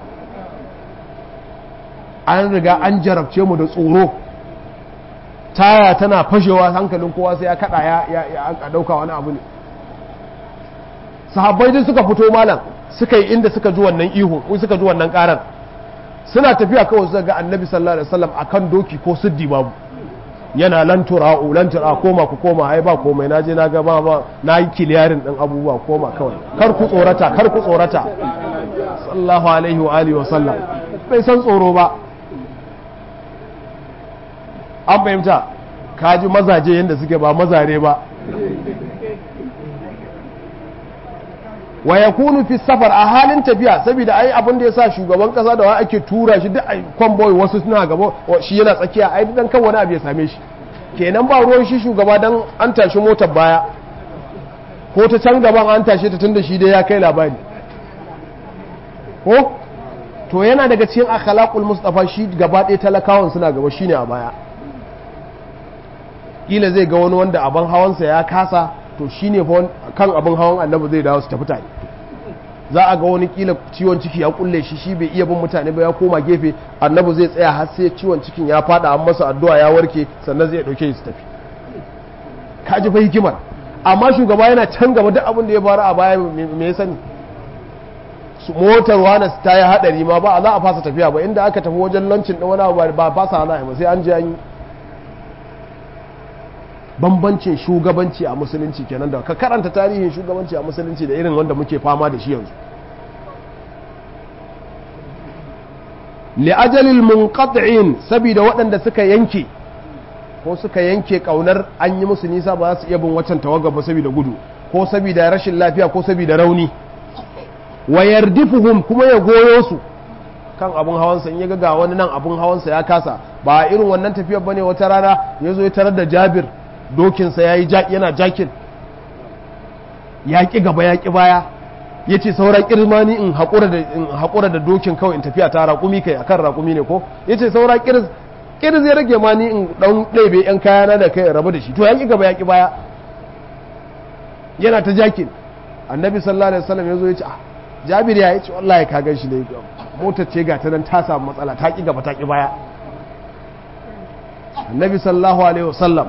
an riga an jarabce mu da tsoro taya tana fashewa hankalin kowa sai ya kada ya ya dauka wani abu ne sahabbai duk suka fito malam suka yi inda suka ji wannan ihu ko suka ji wannan karar suna tafiya kawai suka ga annabi sallallahu alaihi wasallam akan doki ko siddi babu yana lan tura'u lan tura koma ku koma ai ba komai naje na ga ba ba nayi kiliyarin din abubuwa koma kawai kar ku tsorata kar ku tsorata sallallahu alaihi wa alihi wa sallam bai san tsoro ba an fahimta kaji mazaje yanda suke ba mazare ba wa yakunu fi safar a halin tafiya saboda ai abin da yasa shugaban kasa da wa ake tura shi duk ai convoy wasu suna gaba shi yana tsakiya ai dan kan wani abu ya same shi kenan ba ruwan shi shugaba dan an tashi motar baya ko ta can gaban an tashe ta tunda shi dai ya kai labari ko to yana daga cikin akhlaqul mustafa shi gaba ɗaya talakawan suna gaba shine a baya kila zai ga wani wanda abin hawansa ya kasa to shine fa kan abin hawan annabi zai dawo su tafi tare za a ga wani kila ciwon ciki ya kulle shi shi bai iya bin mutane ba ya koma gefe annabi zai tsaya har sai ciwon cikin ya fada an masa addu'a ya warke sannan zai dauke shi su tafi ka ji fa hikimar amma shugaba yana can gaba duk abin da ya faru a baya me ya sani motar wani ta yi hadari ma ba za a fasa tafiya ba inda aka tafi wajen lancin ɗin wani abu ba fasa hana ba sai an je an yi bambancin shugabanci a musulunci kenan da ka karanta tarihin shugabanci a musulunci da irin wanda muke fama da shi yanzu li'ajalil munqati'in saboda waɗanda suka yanke ko suka yanke kaunar an yi musu nisa ba za su iya bin waccan tawaga ba saboda gudu ko saboda rashin lafiya ko saboda rauni wa yardifuhum kuma ya goyo su kan abun hawansa in ya ga wani nan abun hawansa ya kasa ba irin wannan tafiyar bane wata rana ya zo ya tarar da Jabir dokinsa yayi yana jakin ya ƙi gaba ya ƙi baya ya ce sauran kirmani in haƙura da dokin kawai in tafiya ta raƙumi kai akan raƙumi ne ko ya ce sauran kirz kirz ya rage ma ni in ɗan ɗaibe ‘yan kayana da kai rabu da shi to ya ƙi gaba ya ƙi baya yana ta jakin annabi sallallahu alaihi wasallam ya zo ya ce ah jabir ya ce wallahi ka gan shi ne motar ce ga ta nan ta samu matsala ta ƙi gaba ta ƙi baya annabi sallallahu alaihi wasallam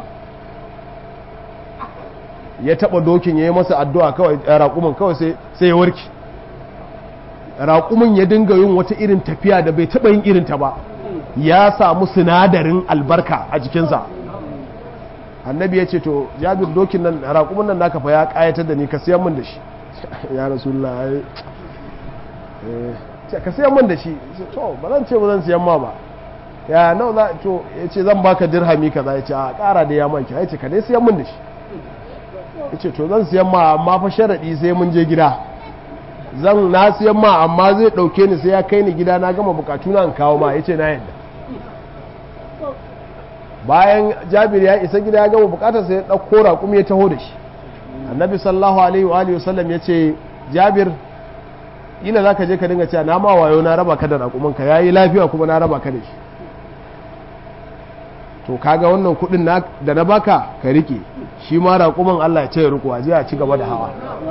ya taba dokin ya yi masa addu'a kawai raƙumin kawai sai ya warki raƙumin ya dinga yin wata irin tafiya da bai taba yin irin ta ba ya samu sinadarin albarka a jikinsa annabi ya ce to jabir dokin nan raƙumin nan naka fa ya ƙayatar da ni ka siyan min da shi ya rasulullah ya ka siyan min da shi to ba zan ce ba zan siyan ma ba ya nau za to ya ce zan baka dirhami kaza ya ce a ƙara da ya manki ya ce ka dai siyan min da shi ya ce to zan siyan ma amma fa sharaɗi sai mun je gida zan na siyan ma amma zai ɗauke ni sai ya kai ni gida na gama bukatu na kawo ma ya ce na yadda bayan jabir ya isa gida ya gama bukatar sai ya ɗauko raƙum ya taho da shi annabi sallahu alaihi wa wasallam ya ce jabir ila za ka je ka dinga cewa na ma wayo na raba ka da raƙumanka ya yi lafiya kuma na raba ka da shi to kaga wannan kuɗin da na baka ka rike shi ma raƙuman Allah ya ce ya riko a a ci gaba da hawa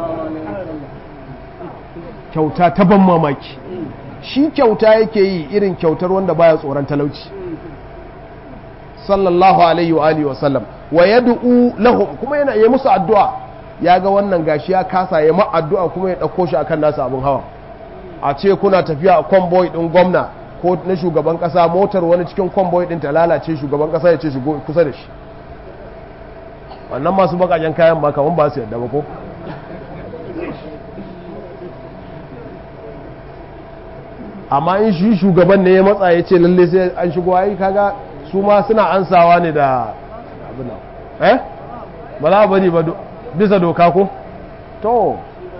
kyauta ta ban mamaki shi kyauta yake yi irin kyautar wanda baya tsoron talauci sallallahu alaihi wa alihi wa sallam wa yad'u lahum kuma yana yi musu addu'a ya ga wannan gashi ya kasa ya ma addu'a kuma ya dauko shi akan nasa abun hawa a ce kuna tafiya a convoy din gwamna ko na shugaban kasa motar wani cikin convoy din ta lalace shugaban kasa ya ce shigo kusa da shi wannan masu bakajen kayan ba kaman ba su yadda ba ko amma in shi shugaban ne ya matsa ya ce lalle sai an shigo ai kaga su ma suna ansawa ne da abin eh ba za a bari ba bisa doka ko to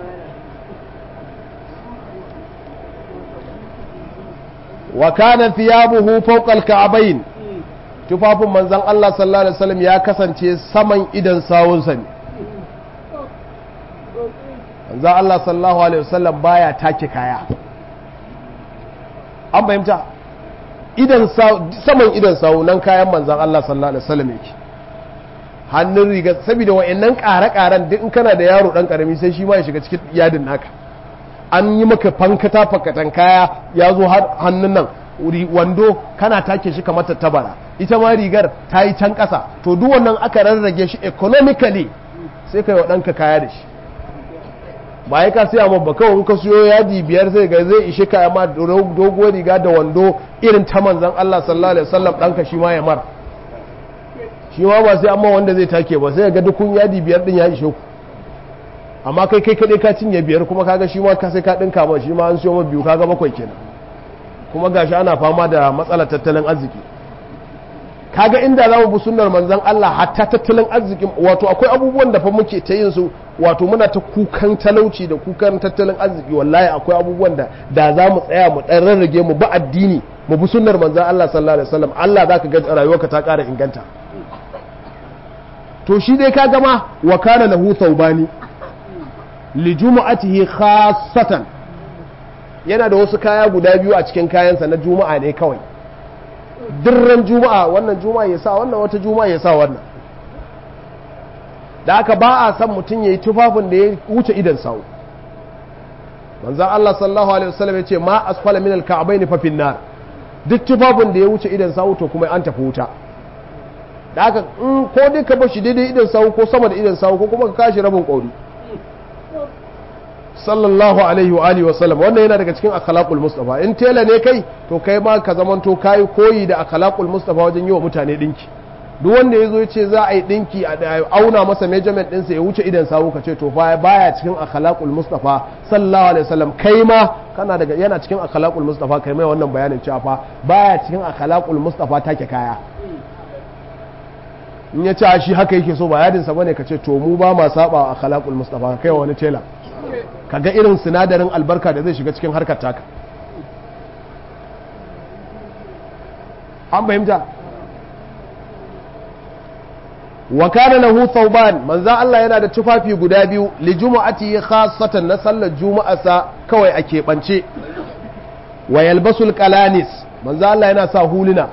wa kana thiyabuhu fawqa al-ka'bayn tufafin manzon Allah sallallahu alaihi wasallam ya kasance saman idan sawunsa ne manzon Allah sallallahu alaihi wasallam baya take kaya an fahimta idan saman idan sawu nan kayan manzon Allah sallallahu alaihi wasallam yake hannun riga saboda wa'annan ƙare-ƙaren duk in kana da yaro dan karami sai shi ma ya shiga cikin yadin naka an yi maka fankata fakatan kaya ya zo hannun nan wando kana take shi kamar tattabara ita ma rigar ta yi can ƙasa to duk wannan aka rarrage shi economically sai ka yi wa ɗanka kaya da shi ba ya ka siya ma ba kawai ka siyo yadi biyar sai ga zai ishe ka ma doguwar riga da wando irin ta manzan Allah sallallahu alaihi wasallam ɗanka shi ma ya mar shi ma ba sai amma wanda zai take ba sai ga dukun yadi biyar din ya ishe ku amma kai kai kaɗai ka cinye biyar kuma kaga shi ma ka sai ka ɗinka ma shi ma an siyo ma biyu kaga bakwai kenan kuma gashi ana fama da matsalar tattalin arziki kaga inda za mu bi sunnar manzon Allah hatta tattalin arzikin wato akwai abubuwan da fa muke ta yin su wato muna ta kukan talauci da kukan tattalin arziki wallahi akwai abubuwan da da za mu tsaya mu dan rarrage mu ba addini mu bi sunnar manzon Allah sallallahu alaihi wasallam Allah zaka ga rayuwarka ta ƙara inganta to shi dai kaga ma wa kana lahu thawbani li jumu'atihi khassatan yana da wasu kaya guda biyu a cikin kayansa na juma'a ne kawai dirran juma'a wannan juma'a ya sa wannan wata juma'a ya sa wannan da aka ba a san mutum ya yi tufafin da ya wuce idan sau manzan Allah sallallahu alaihi wasallam ya ce ma asfala min alka'abai ni fafin nar duk tufafin da ya wuce idan sau to kuma an tafi wuta da haka in ko dai ka bashi daidai idan sawu ko sama da idan sawu ko kuma ka kashi rabin ƙauri sallallahu alaihi wa alihi wa sallam wannan yana daga cikin akhlaqul mustafa in tela ne kai to kai ma ka zamanto kai koyi da akhlaqul mustafa wajen yi wa mutane dinki duk wanda yazo ya ce za a yi dinki a auna masa measurement ɗinsa ya wuce idan sawu ka ce to fa baya cikin akhlaqul mustafa sallallahu alaihi wasallam kai ma kana daga yana cikin akhlaqul mustafa kai mai wannan bayanin cewa fa baya cikin akhlaqul mustafa take kaya in ya ce shi haka yake so ba yadinsa bane ka ce to mu ba ma saba akhlaqul mustafa kai wani tela kaga irin sinadarin albarka da zai shiga cikin harkar taka an fahimta wa kana lahu thawban manzo Allah yana da tufafi guda biyu li jumu'ati khassatan na sallar juma'asa kawai a keɓance wa yalbasul qalanis manzo Allah yana sa huluna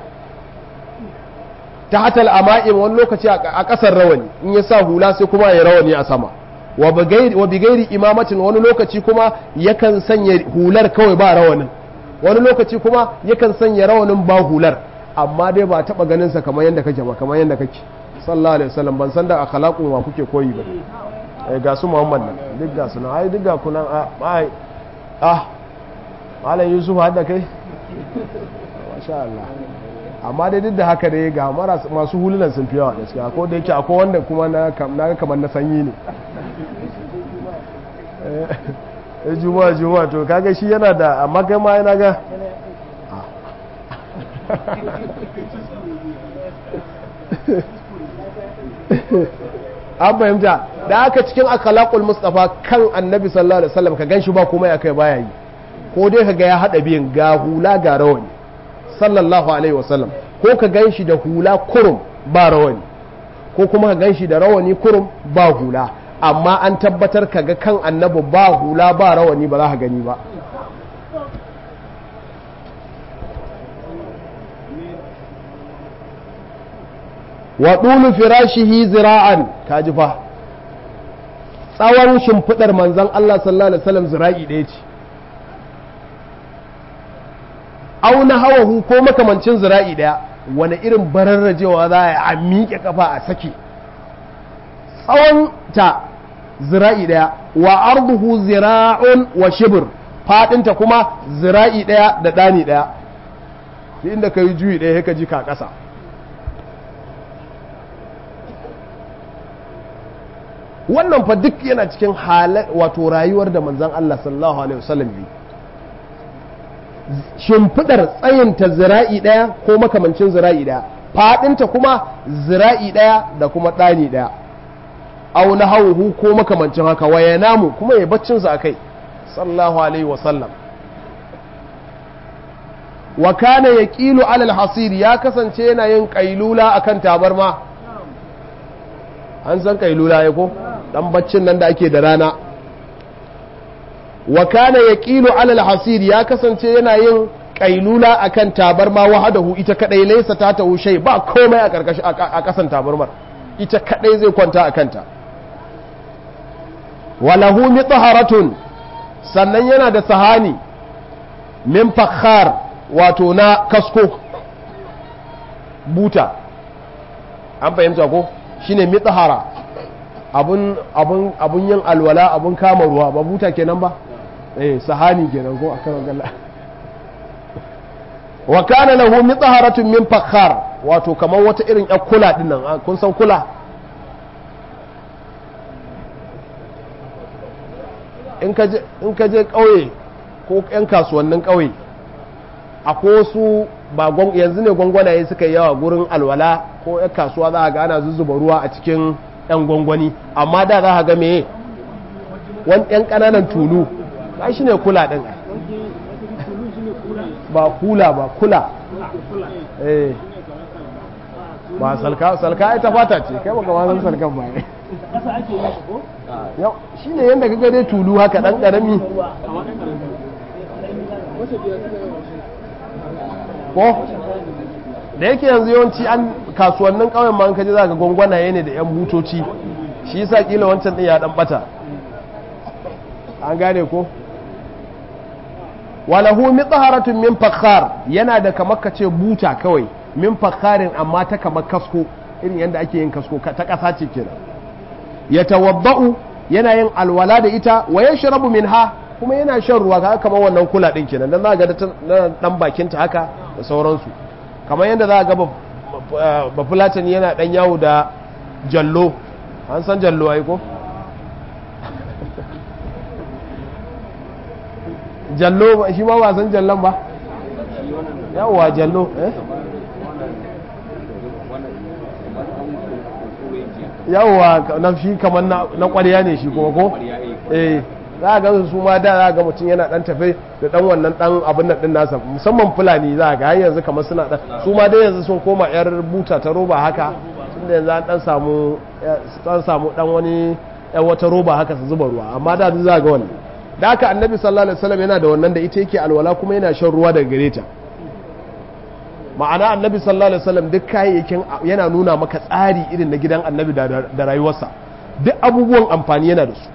ta hatal ama'im wani lokaci a ƙasar rawani in ya sa hula sai kuma ya rawani a sama wa bigairi imamatin wani lokaci kuma yakan sanya hular kawai ba rawanin wani lokaci kuma yakan sanya rawanin ba hular amma dai ba taba ganin sa kamar yadda kake ba kamar yadda kake sallallahu alaihi wasallam ban san da akhlaqun wa kuke koyi ba eh ga su Muhammad nan duk ga su nan ai duk ga kunan ai ah malam Yusuf hadda kai masha Allah amma dai duk da haka dai ga masu hulunan sun fi yawa gaskiya ko da yake akwai wanda kuma na ga kamar na sanyi ne eh juma'a juma'a to kaga shi yana da amma kai ma yana ga an fahimta da aka cikin akhlaqul mustafa kan annabi sallallahu alaihi wasallam ka ganshi ba komai akai baya yi ko dai kaga ya hada biyan ga hula ga rawani sallallahu alaihi wasallam ko ka gan shi da hula kurum ba rawani ko kuma ka gan shi da rawani kurum ba hula amma an tabbatar ka ga kan annabi ba hula ba rawani ba za ka gani ba wa ɗulu firashihi zira'an ka ji fa tsawon shimfiɗar manzan Allah sallallahu alaihi wasallam zira'i ɗaya ce auna hawahu ko makamancin zira'i daya wani irin bararrajewa za a miƙe kafa a saki tsawon ta zira'i daya wa arduhu zira'un wa shibir fadinta kuma zira'i daya da ɗani daya inda ka yi juyi daya ka ji ka ƙasa wannan fa duk yana cikin wato rayuwar da manzan Allah sallallahu alaihi wasallam yi shimfidar tsayinta zira'i ɗaya ko makamancin zira'i ɗaya faɗinta kuma zira'i ɗaya da kuma ɗani ɗaya au na hauhu ko makamancin haka waya namu kuma ya baccinsa a kai sallallahu alaihi wasallam wa kana ya ƙilu alal hasiri ya kasance yana yin ƙailula a kan tabarma an san ƙailula ya ko ɗan baccin nan da ake da rana wa kana yaqilu alal hasir ya kasance yana yin kailula akan tabarma wahadahu ita kadai laysa ta tahu shay ba komai a karkashi a kasan tabarmar ita kadai zai kwanta a kanta walahu mitharatun sannan yana da sahani min fakhar wato na kasko buta an fahimta ko shine mithara abun abun abun yin alwala abun kama ruwa ba buta kenan ba eh sahani kenan ko akan galla wa kana lahu mitaharatun min fakhar wato kamar wata irin yar kula din nan kun san kula in ka je in ka je kauye ko yan kasuwannin kauye akwai wasu ba yanzu ne gwangwanaye suka yi yawa gurin alwala ko yan kasuwa za a ga ana zuzzuba ruwa a cikin yan gwangwani amma da za a ga meye wani yan ƙananan tulu ba shi ne kula ɗin ba kula ba kula eh ba salka salka ita fata ce kai baka ma san salkan ba yau shi ne yadda kaga dai tulu haka ɗan ƙarami ko da yake yanzu yawanci an kasuwannin ƙauyen ma an kaji za ka gwangwanaye ne da 'yan butoci shi yasa kila wancan ɗin ya ɗan ɓata an gane ko walahu mitsaharatun min fakhar yana da kamar ka ce buta kawai min fakharin amma ta kamar kasko irin yadda ake yin kasko ta ƙasa ce kenan ya tawabba'u yana yin alwala da ita wa yashrabu minha kuma yana shan ruwa ga kamar wannan kula din kenan dan za ga dan bakin ta haka da sauransu kamar yadda za ga ba fulatani yana dan yawo da jallo an san jallo ai ko jallo shi ma ba san jallon ba yawwa jallo eh yawwa na shi kamar na ƙwarya ne shi kuma ko eh za a ga su ma da za a ga mutum yana dan tafe da dan wannan dan abin nan din nasa musamman fulani za a ga har yanzu kamar suna dan su ma dai yanzu sun koma yar buta ta roba haka tunda yanzu an dan samu dan samu dan wani yan wata roba haka su zuba ruwa amma da za a ga wannan da haka annabi sallallahu alaihi wasallam yana da wannan da ita yake alwala kuma yana shan ruwa daga gare ta ma'ana annabi sallallahu alaihi wasallam duk kayayyakin yana nuna maka tsari irin na gidan annabi da rayuwarsa duk abubuwan amfani yana da su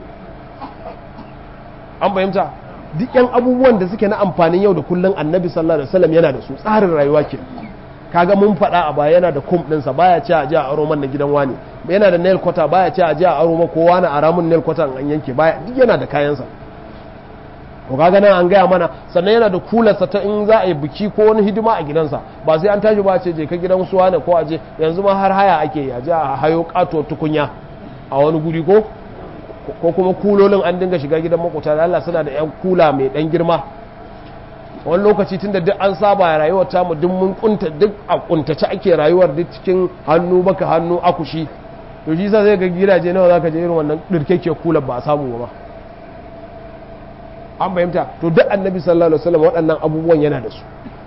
an fahimta duk yan abubuwan da suke na amfanin yau da kullum annabi sallallahu alaihi wasallam yana da su tsarin rayuwa ke kaga mun faɗa a baya yana da kum ɗinsa baya ce a je a aro man na gidan wani yana da nail cutter baya ce a je a aro ma kowa na aramun nail cutter an yanke baya duk yana da kayansa to kaga nan an gaya mana sannan yana da kularsa ta in za a yi biki ko wani hidima a gidansa ba sai an tashi ba ce je ka gidan suwa ne ko aje yanzu ma har haya ake yi aje a hayo kato tukunya a wani guri ko ko kuma kulolin an dinga shiga gidan makwata da Allah suna da yan kula mai dan girma wani lokaci tun da duk an saba rayuwar tamu duk mun kunta duk a kuntace ake rayuwar duk cikin hannu baka hannu akushi to shi sa zai ga gidaje nawa zaka je irin wannan dirkeke kular ba a samu ba an fahimta to duk annabi sallallahu alaihi wasallam waɗannan abubuwan yana da su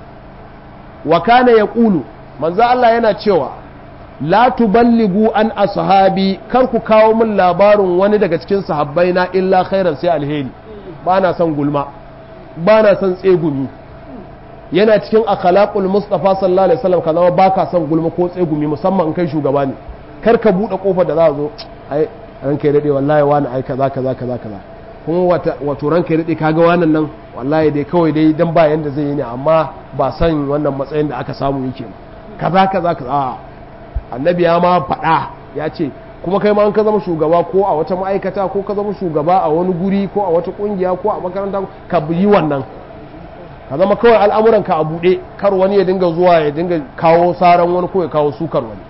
wa kana yaqulu manzo Allah yana cewa la tuballigu an ashabi kar ku kawo min labarin wani daga cikin sahabbai na illa khairan sai alheri ba na son gulma ba na son tsegumi yana cikin akhlaqul mustafa sallallahu alaihi wasallam ka zama baka son gulma ko tsegumi musamman in kai shugaba ne kar ka bude kofar da za a zo ai ranka ya dade wallahi wani ai kaza kaza kaza kaza kuma wato ranka ya dade kaga wannan nan wallahi dai kawai dai dan ba yanda zai yi ne amma ba san wannan matsayin da aka samu yake ba kaza kaza kaza annabi ya ma faɗa ya ce kuma kai ma an ka zama shugaba ko a wata ma'aikata ko ka zama shugaba a wani guri ko a wata kungiya ko a makaranta ka yi wannan ka zama kawai al'amuran ka a buɗe kar wani ya dinga zuwa ya dinga kawo saran wani ko ya kawo sukar wani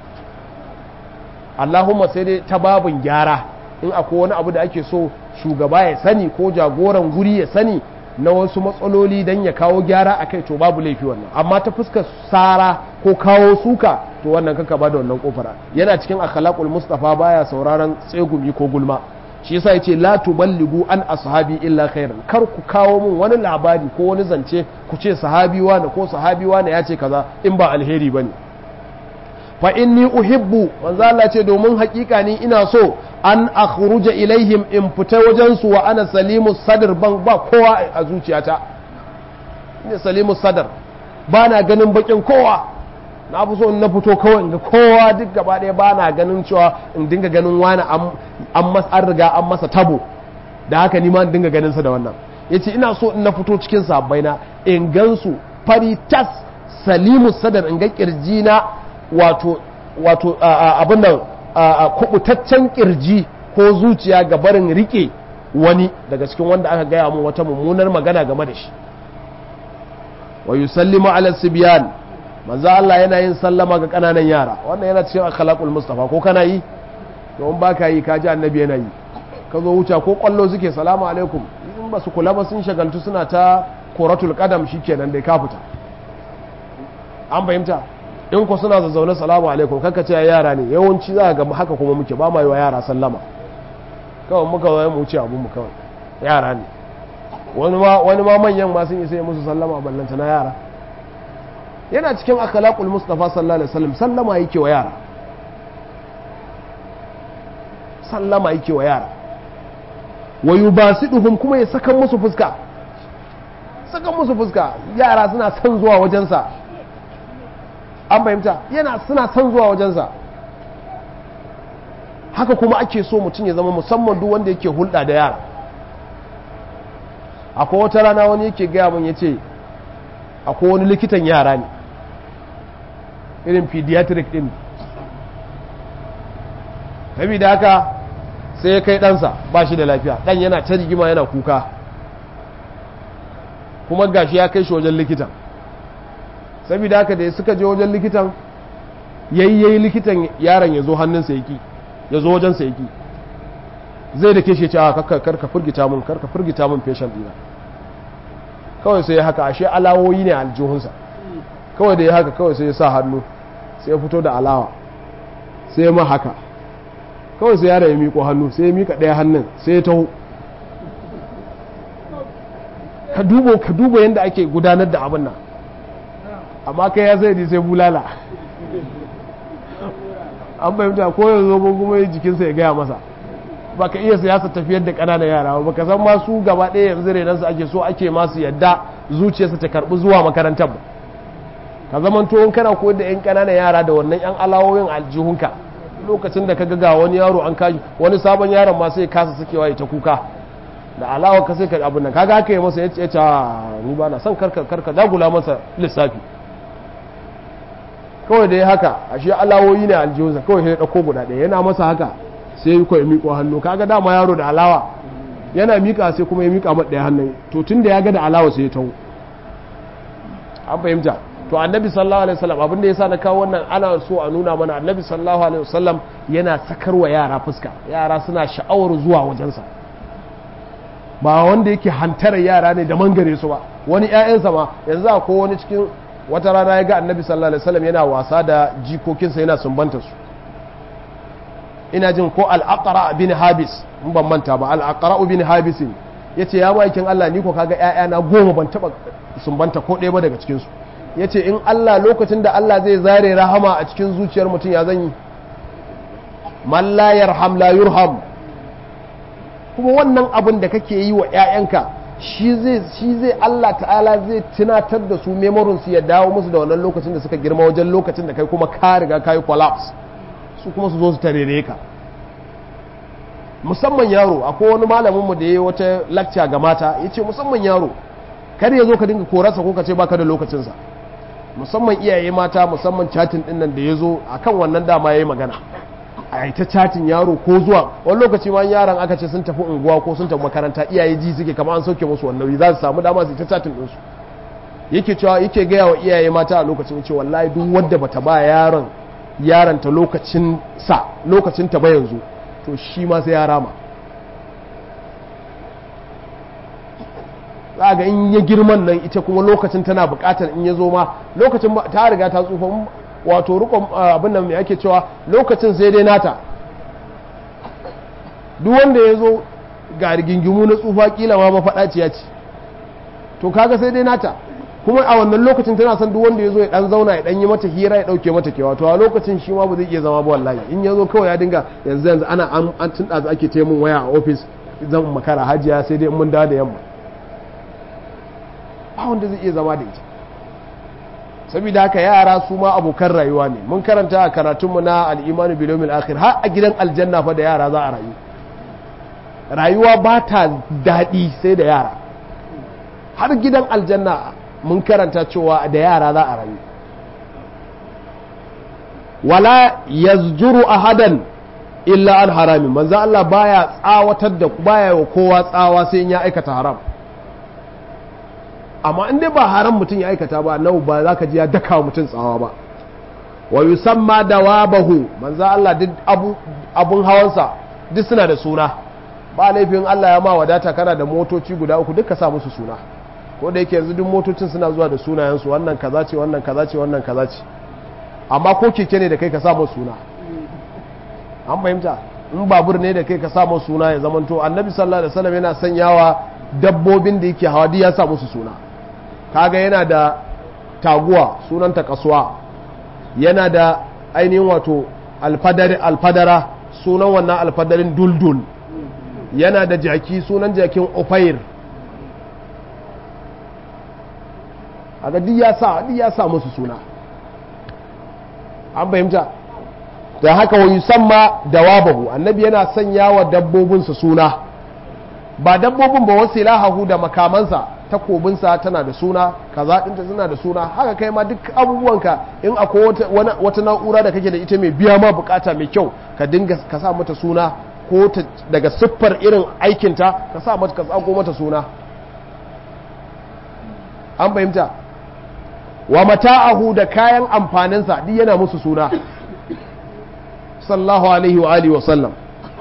Allahumma sai dai ta babin gyara in akwai wani abu da ake so shugaba ya sani ko jagoran guri ya sani na wasu matsaloli don ya kawo gyara a kai to babu laifi wannan amma ta fuskar sara ko kawo suka to wannan kanka ba da wannan kofar yana cikin akhlaqul mustafa baya sauraron tsegumi ko gulma shi yasa yace la tuballigu an ashabi illa khairan kar ku kawo mun wani labari ko wani zance ku ce sahabi wani ko sahabi wani ya ce kaza in ba alheri bane fa inni uhibbu manzo Allah ce domin hakika ni ina so an akhruja ilaihim in fita wajen su wa ana salimu sadr ban ba kowa a zuciyata ne salimu sadr ba na ganin bakin kowa na fi so in na fito kawai ga kowa duk gaba ɗaya ba na ganin cewa in dinga ganin wani an riga an masa tabo da haka ni ma in dinga ganin sa da wannan yace ina so in na fito cikin sabbai na in gansu fari tas salimu sadar in ga kirji na wato wato abin nan kubutaccen kirji ko zuciya ga barin rike wani daga cikin wanda aka gaya mu wata mummunar magana game da shi wa yusallimu ala sibyan manzo Allah yana yin sallama ga kananan yara wannan yana cikin akhlaqul mustafa ko kana yi to in baka yi kaji annabi yana yi ka zo wuce ko kwallo suke salamu alaikum in ba su kula ba sun shagaltu suna ta koratul qadam shikenan dai ka fita an fahimta in ku suna zazzaune salamu alaikum kanka ce yara ne yawanci za ga haka kuma muke ba ma yi wa yara sallama kawai muka zai mu wuce abun mu kawai yara ne wani ma manyan ma sun isa yi musu sallama ballanta na yara yana cikin akhlaqul mustafa sallallahu alaihi wasallam sallama yake wa yara sallama yake wa yara wa yubasiduhum kuma ya saka musu fuska saka musu fuska yara suna son zuwa wajensa an fahimta yana suna son zuwa wajensa haka kuma ake so mutum ya zama musamman duk wanda yake hulɗa da yara akwai wata rana wani yake gaya mun ya ce akwai wani likitan yara ne irin pediatric din da haka sai ya kai ɗansa ba shi da lafiya ɗan yana ta rigima yana kuka kuma gashi ya kai shi wajen likitan saboda haka da suka je wajen likitan yayi yayi likitan yaron ya zo hannunsa yaki ya zo wajensa yaki zai da ke shi ce a karka firgita mun karka firgita mun feshan dina kawai sai ya haka ashe alawoyi ne a aljihunsa kawai da ya haka kawai sai ya sa hannu sai ya fito da alawa sai ya ma haka kawai sai yara ya miko hannu sai ya mika ɗaya hannun sai ya taho ka dubo ka dubo yadda ake gudanar da abin nan amma kai ya sai sai bulala an fahimta ko ya zo kuma jikinsa ya gaya masa ba ka iya siyasa tafiyar da ƙananan yara ba ka san masu gaba ɗaya yanzu renansu ake so ake masu yadda zuciyarsa ta karɓi zuwa makarantar ba ka zaman to kana koyar da 'yan ƙananan yara da wannan 'yan alawoyin aljihunka lokacin da ka ga wani yaro an kaji wani sabon yaron ma sai kasa sakewa ya ta kuka da alawa ka sai ka abin nan kaga haka yi masa ya ce ni ba na son karka karka dagula masa lissafi kawai da ya haka ashe alawoyi ne aljihunsa kawai sai ɗauko guda ɗaya yana masa haka sai yi kawai miƙo hannu kaga dama yaro da alawa yana miƙa sai kuma ya miƙa mata ɗaya hannun to tun da ya ga da alawa sai ya taho an fahimta to annabi sallallahu alaihi wasallam abin da yasa na kawo wannan ana so a nuna mana annabi sallallahu alaihi wasallam yana sakarwa yara fuska yara suna sha'awar zuwa wajensa ba wanda yake hantarar yara ne da mangare su ba wani ƴaƴansa ma yanzu ko wani cikin wata rana ya ga annabi sallallahu alaihi wasallam yana wasa da jikokinsa yana sumbanta su ina jin ko al'aqara bin habis in ban manta ba al'aqara bin habis ya ce ya ma'aikin Allah ni ko kaga ‘ya'yana goma ban taɓa sumbanta ko ɗaya ba daga cikinsu ya ce in Allah lokacin da Allah zai zare rahama a cikin zuciyar mutum ya zan yi man la yarham la yurham kuma wannan abin da kake yi wa ‘ya'yanka shi zai shi zai Allah ta'ala zai tunatar da su memorin su ya dawo musu da wannan lokacin da suka girma wajen lokacin da kai kuma ka riga ka yi collapse su kuma su zo su tarere ka musamman yaro akwai wani malamin mu da ya yi wata lakca ga mata ya ce musamman yaro kar ya zo ka dinga korarsa ko ka ce baka da lokacinsa musamman iyaye mata musamman chatin din nan da ya zo a kan wannan dama ya yi magana a yi ta chatin yaro ko zuwa wani lokaci ma yaran aka ce sun tafi unguwa ko sun tafi makaranta iyaye ji suke kama an sauke musu wannan za su samu dama su yi ta chatin ɗinsu yake cewa yake gaya wa iyaye mata a lokacin ce wallahi duk wadda bata ba yaron yaranta lokacin sa lokacin ta ba yanzu to shi ma sai ya rama za ga in ya girman nan ita kuma lokacin tana bukatar in ya zo ma lokacin ta riga ta tsufa wato rukun abin nan mai ake cewa lokacin sai dai nata duk wanda ya zo ga rigingimu na tsufa kila ma mafaɗaciya ce to kaga sai dai nata kuma a wannan lokacin tana son duk wanda ya zo ya dan zauna ya dan yi mata hira ya dauke mata kewa to a lokacin shi ma ba zai iya zama ba wallahi in ya zo kawai ya dinga yanzu yanzu ana an tun ɗazu ake ce mun waya a ofis zan makara hajiya sai dai mun dawo da yamma ba wanda zai iya zama da ita saboda haka yara su ma abokan rayuwa ne mun karanta a karatunmu na al'imanu bilomil akhir har a gidan aljanna fa da yara za a rayu rayuwa ba ta daɗi sai da yara har gidan aljanna mun karanta cewa da yara za a rayu wala yazjuru ahadan illa an harami manzo Allah baya tsawatar da baya wa kowa tsawa sai in ya aikata haram amma in dai ba haram mutum ya aikata ba nau ba za ka ji ya daka wa mutum tsawa ba wa yusamma dawabahu manzo Allah duk abu abun hawansa duk suna da suna ba laifin Allah ya ma wadata kana da motoci guda uku duka sa musu suna ko da yake yanzu duk motocin suna zuwa da sunayensu wannan kaza ce wannan kaza ce wannan kaza ce amma ko keke ne da kai ka sa musu suna an fahimta in babur ne da kai ka sa musu suna ya zamanto annabi sallallahu alaihi wasallam yana sanyawa dabbobin da yake hawa ya sa musu suna kaga yana da taguwa sunanta kasuwa yana da ainihin wato alfadara sunan wannan alfadarin duldul yana da jaki sunan jakin ofair aga duk ya sa duk ya sa musu suna an fahimta da haka wa yusamma dawabahu annabi yana sanya wa dabbobinsa suna ba dabbobin ba wasu lahahu da makamansa takobinsa tana da suna kaza ɗinta tana da suna haka kai ma duk abubuwanka in akwai wata na'ura da kake da ita mai biya ma bukata mai kyau ka dinga ka sa mata suna ko daga siffar irin aikinta ka sa mata ka tsago mata suna an fahimta wa mata'ahu da kayan amfaninsa duk yana musu suna sallallahu alaihi wa alihi wa sallam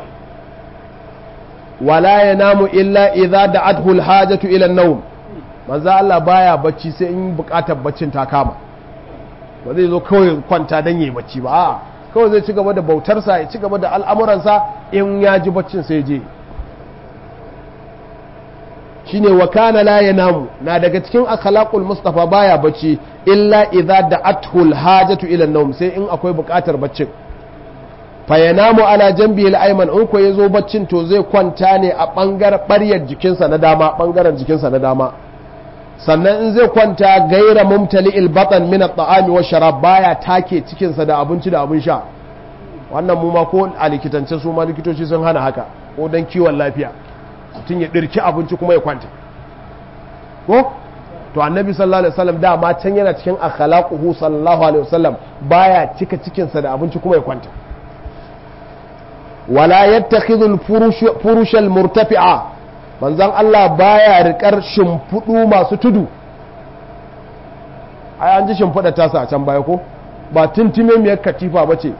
wala yanamu illa idza da'athu alhajatu ila an-nawm manzo Allah baya bacci sai in bukatar baccin ta kama ba zai zo kawai kwanta dan yayi bacci ba a'a kawai zai ci gaba da bautarsa ya ci gaba da al'amuransa in ya ji baccin sai je shine wa kana la yanamu na daga cikin akhlaqul mustafa baya bacci illa idza da'athu alhajatu ila an-nawm sai in akwai bukatar baccin fa yanamu ala jambi al-ayman in ko yazo baccin to zai kwanta ne a bangar baryar jikinsa na dama bangaren jikinsa na dama sannan in zai kwanta gaira mumtali'il batan min at-ta'ami wa sharab baya take cikinsa da abinci da abin sha wannan mu ma ko a likitance su ma likitoci sun hana haka ko dan kiwon lafiya mutum ya ɗirki abinci kuma ya kwanta ko to annabi sallallahu alaihi wasallam dama can yana cikin akhlaquhu sallallahu alaihi wasallam baya cika cikinsa da abinci kuma ya kwanta wala yattakhidhu al-furush al-murtafi'a manzon Allah baya rikar shimfudu masu tudu ai an ji shimfida tasa a can baya ko ba tuntume miyar katifa bace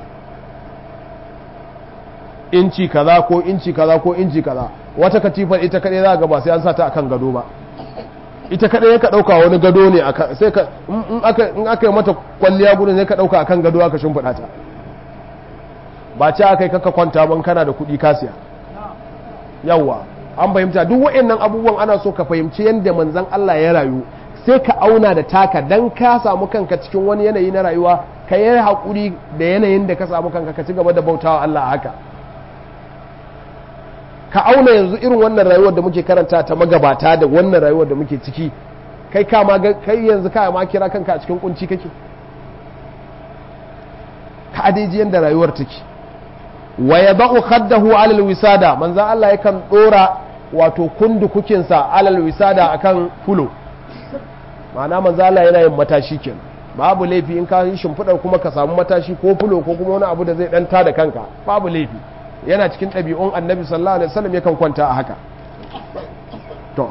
inci kaza ko inci kaza ko inci kaza wata katifar ita kadai za ga ba sai an sa ta akan gado ba ita kadai ka dauka wani gado ne sai ka in aka in aka yi mata kwalliya gudun sai ka dauka akan gado aka shimfida ta ba ce aka yi kaka kwanta ban kana da kuɗi kasiya yawwa an fahimta duk wa'annan abubuwan ana so ka fahimci yadda manzon Allah ya rayu sai ka auna da taka dan ka samu kanka cikin wani yanayi na rayuwa ka yi haƙuri da yanayin da ka samu kanka ka ci gaba da bautawa Allah haka ka auna yanzu irin wannan rayuwar da muke karanta ta magabata da wannan rayuwar da muke ciki kai kama kai yanzu ka ma kira kanka a cikin kunci kake ka adaiji yanda rayuwar take wa yadau khaddahu ala alwisada manzon Allah yakan dora wato kundukukin sa ala alwisada akan fulo ma'ana manzon Allah yana yin matashi kenan babu laifi in ka yi shimfidar kuma ka samu matashi ko fulo ko kuma wani abu da zai dan tada kanka babu laifi yana cikin ɗabi'un annabi sallallahu alaihi wasallam yakan kwanta a haka to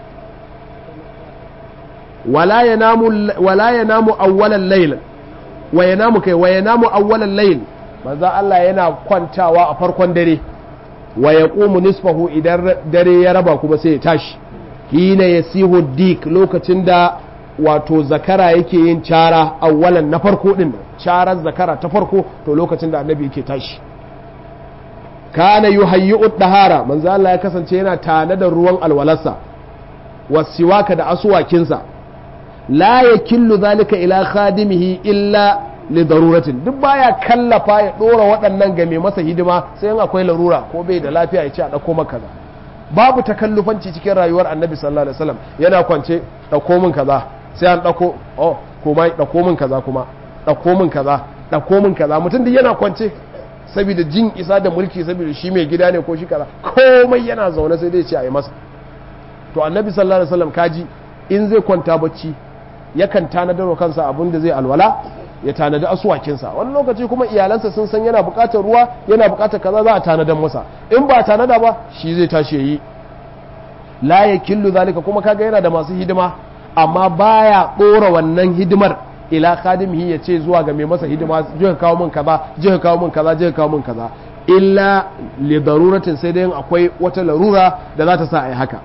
wala yanamu wala yanamu awwalal layl wa yanamu kai wa yanamu awwalal layl manzo Allah yana kwantawa a farkon dare wa yaqumu nisfahu idan dare ya raba kuma sai ya tashi hina yasihu dik lokacin da wato zakara yake yin cara awwalan na farko din carar zakara ta farko to lokacin da annabi yake tashi kana yuhayyi'u dahara manzo Allah ya kasance yana tana da ruwan alwalarsa wasiwaka da asuwakinsa la yakillu zalika ila khadimihi illa li daruratin duk baya kallafa ya dora waɗannan ga mai masa hidima sai in akwai larura ko bai da lafiya ya ce a dauko maka kaza babu takallufanci cikin rayuwar annabi sallallahu alaihi wasallam yana kwance dauko min kaza sai an dauko oh kuma dauko min kaza kuma dauko min kaza dauko min kaza mutum duk yana kwance saboda jin isa da mulki saboda shi mai gida ne ko shi kaza komai yana zaune sai dai ce a yi masa to annabi sallallahu alaihi wasallam kaji in zai kwanta bacci yakan tanadar wa kansa abin da zai alwala ya tanadi asuwakinsa wani lokaci kuma iyalansa sun san yana buƙatar ruwa yana buƙatar kaza za a tanadar masa in ba tanada ba shi zai tashi yayi la yakillu zalika kuma kaga yana da masu hidima amma baya ɗora wannan hidimar ila khadimihi ya ce zuwa ga mai masa hidima je ka kawo min kaza je ka kawo min kaza je ka kawo min kaza illa li daruratin sai dai akwai wata larura da za ta sa ai haka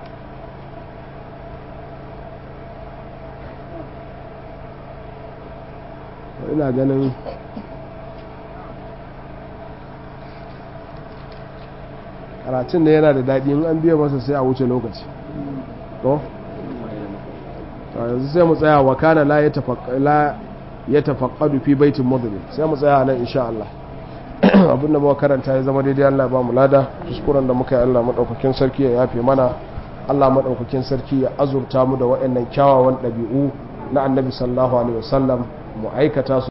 ina ganin karatun da yana da daɗi in an biya masa sai a wuce lokaci to yanzu sai mu tsaya wa kana la ya tafaqqadu fi baitin mudlim sai mu tsaya nan insha Allah abin da muka karanta ya zama daidai Allah ba mu lada kuskuren da muka yi Allah madaukakin sarki ya yafe mana Allah madaukakin sarki ya azurta mu da waɗannan kyawawan ɗabi'u na annabi sallallahu alaihi wasallam mu aikata su